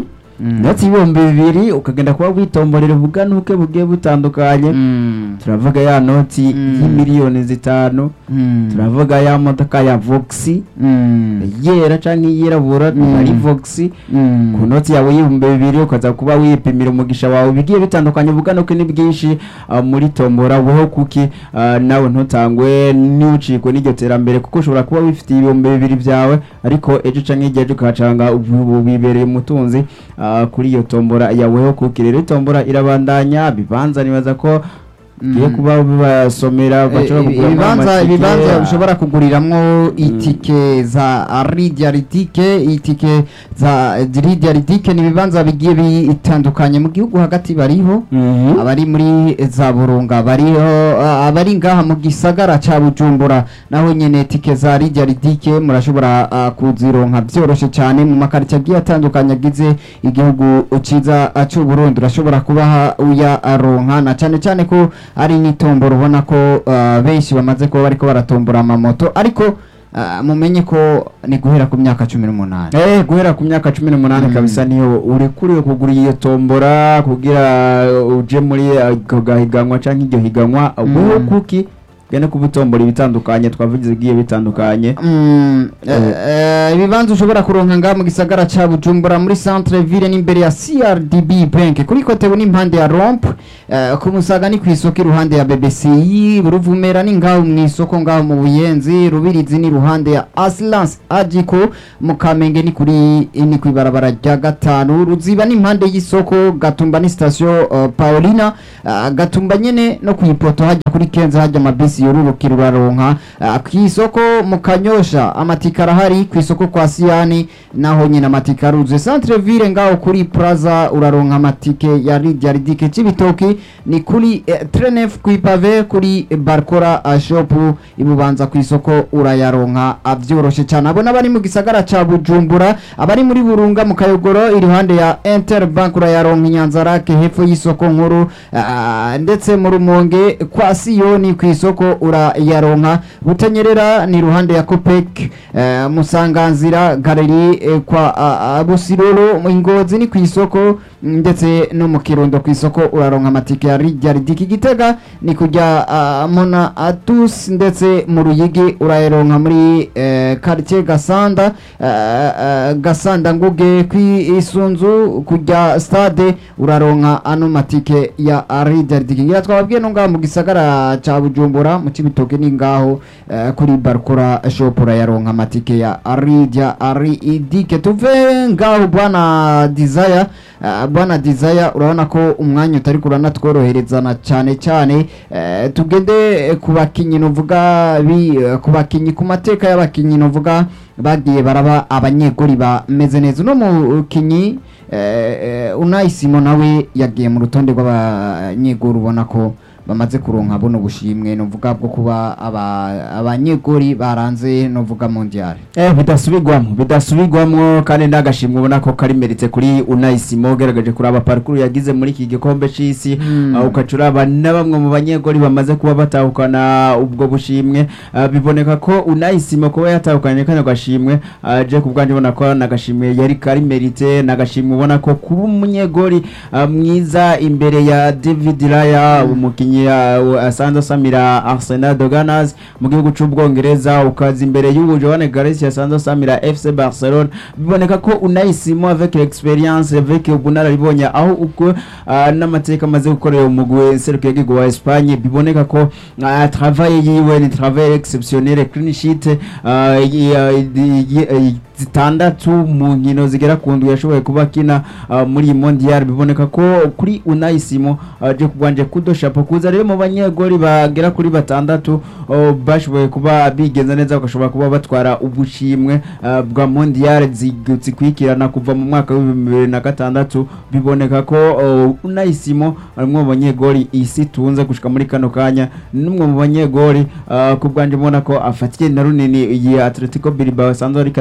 Mm. ndetse ibihumbi bibiri ukagenda kuba witomborera ubuganuke bugiye butandukanye Mm. turavuga ya noti Mm. y'imiliyoni zitanu Mm. turavuga ya modoka ya voxi Mm. yera canke iyirabura Mm. ari voxi Mm. ku noti yawe y'ibihumbi bibiri ukaza kuba wipimira umugisha wawe bigiye bitandukanye ubuganuke ni bwinshi ah, muri tombora weho kuki ah, nawe ntutangwe ntucikwe n'iryo terambere kuko ushobora kuba wifitiye ibihumbi bibiri byawe ariko ejo canke igihe ejo ukahacanga ubu wibereye umutunzi ah, kuri iyo tombora ya weho kuki rero itombora irabandanya bibanza nibaza ko giye Mm. kuba bibasomera bashobora Eh, kugura ibibanza ibibanza ushobora kuguriramo itike za ridia ritike itike za ridia ritike ni ibibanza bigiye bitandukanye mu gihugu hagati bariho abari muri za burunga bariho ah, abari ngaha mu gisagara ca bujumbura naho nyene tike za ridia ritike murashobora ah, kuzironka vyoroshe cyane mu makaritsiye agiye atandukanye agize igihugu ciza ah, c'u Burundi urashobora kubaha uyaronka na cane cane ko ari n'itombora ubona ko ah, benshi bamaze kuba bariko baratombora amamoto ariko ah, mumenye ko ni guhera ku myaka cumi n'umunani Eh, guhera ku myaka cumi n'umunani Mm. kabisa niyo urekuriwe kugura iyo tombora kugira uje muri ako gahiganwa canke iryo higanwa Mm. weho kuki genda kuba utombora ibitandukanye twavugize igiye bitandukanye Mm, eh, eh, ibibanza ushobora kuronka ngaha mu gisagara ca bujumbura muri centre ville n'imbere ya crdb bank kuri kotebu n'impande ya romp eh, ku musaga ni kw'isoko iruhande ya bbci ruvumera ni ngaho mw'isoko ngaho mu buyenzi rubirizi ni iruhande ya asilance agiko mu kamenge ni kuri ni kw'ibarabara rya gatanu ruziba n'impande y'isoko gatumba ni station uh, paulina uh, gatumba nyene no kw'ipoto hajya kuri kenza hajya amabisi yorurukira uraronka uh, kw'isoko mu kanyosha amatika arahari kw'isoko kwa siyani naho nyine amatika aruzuye centre ville ngaho kuri plaza uraronka amatike ya ridia ridike c'ibitoki ni kuri eh, trenef kw'ipave kuri barkora uh, shop ibubanza kw'isoko urayaronka uh, vyoroshe cyane abo n'abari mu gisagara ca bujumbura abari muri burunga mu kayogoro iruhande ya interbank urayaronka inyanzarake hepfo y'isoko nkuru uh, ndetse mu rumonge kwa siyoni kw'isoko urayaronka butanyerera ni iruhande ya copec uh, musanganzira galeri eh, kwa uh, uh, busiroro mu ingozi ni kw'isoko mm, ndetse no mu kirundo kw'isoko uraronka amatike ya rijya ridiki gitega ni kujya uh, mona atus ndetse mu ruyigi urayaronka muri eh, quartier gasanda uh, uh, gasanda nguge kwisunzu kujya stade uraronka ano matike ya rijya ridiki ngira twababwiye no ngaho mu gisagara ca bujumbura mu cibitoke ni ngaho eh, kuri barkora shop urayaronka amatike ya rijya ridike tuve ngaho bwana desire uh, bwana desire urabona ko umwanya utari kuranatworoherezana cyane cyane eh, tugende eh, ku bakinyi novuga bi eh, ku bakinyi ku mateka y'abakinyi novuga bagiye baraba abanyegori bameze neza uno mukinyi eh, eh, unayisimo nawe yagiye mu rutonde rw'abanyegori ubona ko bamaze kuronka buno bushimwe novuga bwo kuba aba- abanyegori baranze novuga mondial Eh, bidasubirwamo bidasubirwamo kandi ndagashimwe ubona ko kari meritse kuri unayisimo ugaragaje kuraba parcours yagize muri iki gikombe c'isi Mm. uh, ukaca uraba na bamwe mu banyegori bamaze kuba batahukana ubwo bushimwe uh, biboneka ko unayisimo kuba yatahukanye kano gashimwe uh, je ku bwanjye ubona ko nagashimwe yari kari merite nagashimwe ubona ko kuba umunyegori uh, mwiza imbere ya David Raya umukinyi uh, asanzwe asamira Arsenal de Ganas mu gihugu c'ubwongereza ukaza imbere y'ubu Joan Garcia asanzwe asamira FC Barcelona biboneka ko unayisimo avec l'experience avec ubunararibonye aho ubwo uh, n'amateka amaze gukorera umugwi serukiye igihugu wa Espagne biboneka ko uh, travail yiwe ni travail exceptionnel clean sheet uh, y- y- y- y- zitandatu mu nkino zigera ku ndwi yashoboye kuba akina uh, muri iyi mondial biboneka ko kuri unayisimo uh, je kubwanje kudo chapeau kuza rero mu banyegori bagera kuri batandatu uh, bashoboye kuba bigenza neza bagashobora kuba batwara ubushimwe uh, bwa mondial zig- zikurikirana kuva mu mwaka w'ibihumbi bibiri na gatandatu biboneka ko uh, unayisimo ari umwe mu banyegori isi tunze gushika muri kano kanya n'umwe mu banyegori uh, ku bwanje mbona ko afatiye na runini iyi Atletico Bilbao asanzwe ariko arakinira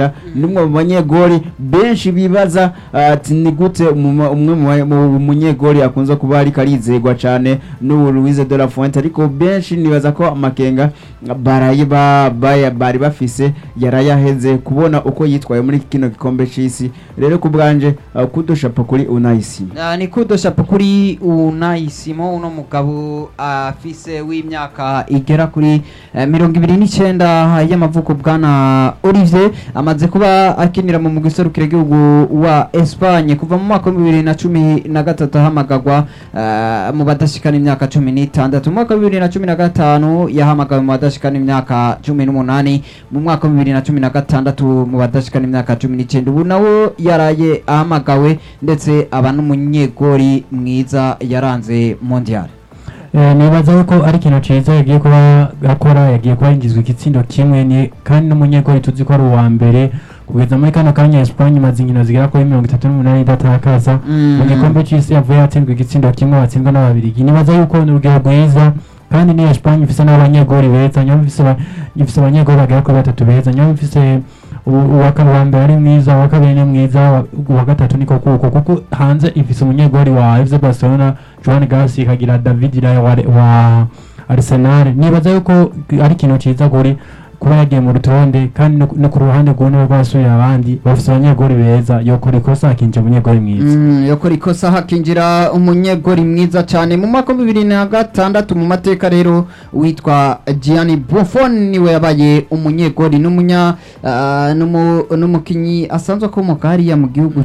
amakenga nimwe mu banyegori benshi bibaza ati ni gute umuma- umwe mu ba- mu munyegori akunze kuba ariko arizegwa cyane n'ubu Louise de la Fuente ariko benshi nibaza ko amakenga baraye ba- baya- bari bafise yarayaheze kubona uko yitwaye muri kino gikombe c'isi rero ku bwanje uh, kudushapo kuri unayisima Ah, ni kudoshapo kuri unayisimo uno mugabo afise w'imyaka igera kuri eh, mirongo ibiri n'icyenda y'amavuko bwana Olivier amaze kuba akinira mu mugwi serukiragihugu wa Espagne kuva mu mwaka wa bibiri na cumi na gatatu ahamagagwa eh, mu badashikana imyaka cumi n'itandatu mu mwaka wa bibiri na cumi na gatanu yahamagawe mu badashikana imyaka cumi n'umunani mu mwaka wa bibiri na cumi na gatandatu mu badashikana imyaka cumi n'icyenda ubu nawo yaraye ahamagawe ndetse aba n'umunyegori mwiza yaranze mondial Eh, nibaza yuko ari ikintu ciza yagiye kuba akora yagiye kuba yinjizwa igitsindo kimwe ni kandi n'umunyegori tuzi ko ari uwa mbere kugeza muri kano kanya Espagne imaze inkino zigera kuri mirongo itatu n'umunani idatakaza Mm. mu gikombe c'isi yavuye yatsindwa igitsindo kimwe watsindwa n'ababirigi nibaza yuko ni urugero rwiza kandi ni Espagne ifise n'abanyegori beza nyuma ifise aba- ifise abanyegori bagera kuri batatu beza nyuma ifise u- uwa ka- uwa mbere ari mwiza uwa kabiri ni mwiza uwa- uwa gatatu niko kuko kuko hanze ifise umunyegori wa FC Barcelona Joan Garcia ikagira David Raya wa, wa Arsenal nibaza yuko ari ikintu ciza kuri kuba yagiye mu rutonde kandi no, no ku ruhande rw'uno rwasuye abandi bafise abanyegori beza yokora ikosa akinjira umunyegori mwiza Mm, yokora ikosa hakinjira umunyegori mwiza cyane mu mwaka wa bibiri na gatandatu mu mateka rero witwa Gianni Buffon niwe yabaye umunyegori n'umunya ah, n'umu- n'umukinyi asanzwe akomoka hariya mu gihugu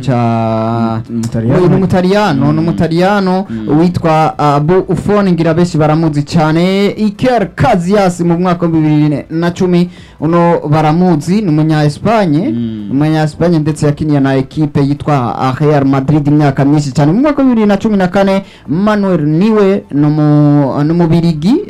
ca Umutaliyano. n'umutaliyano Mm. n'umutaliyano Mm. witwa ah, Buffon ngira benshi baramuzi cyane Iker Casillas mu mwaka wa bibiri na cumi uno baramuzi ni umunya Espagne Mm. umunya Espagne ndetse yakiniye na ekipe yitwa ah, Real Madrid imyaka myinshi cyane mu mwaka wa bibiri na cumi na kane Manuel niwe ni umu- ni umubirigi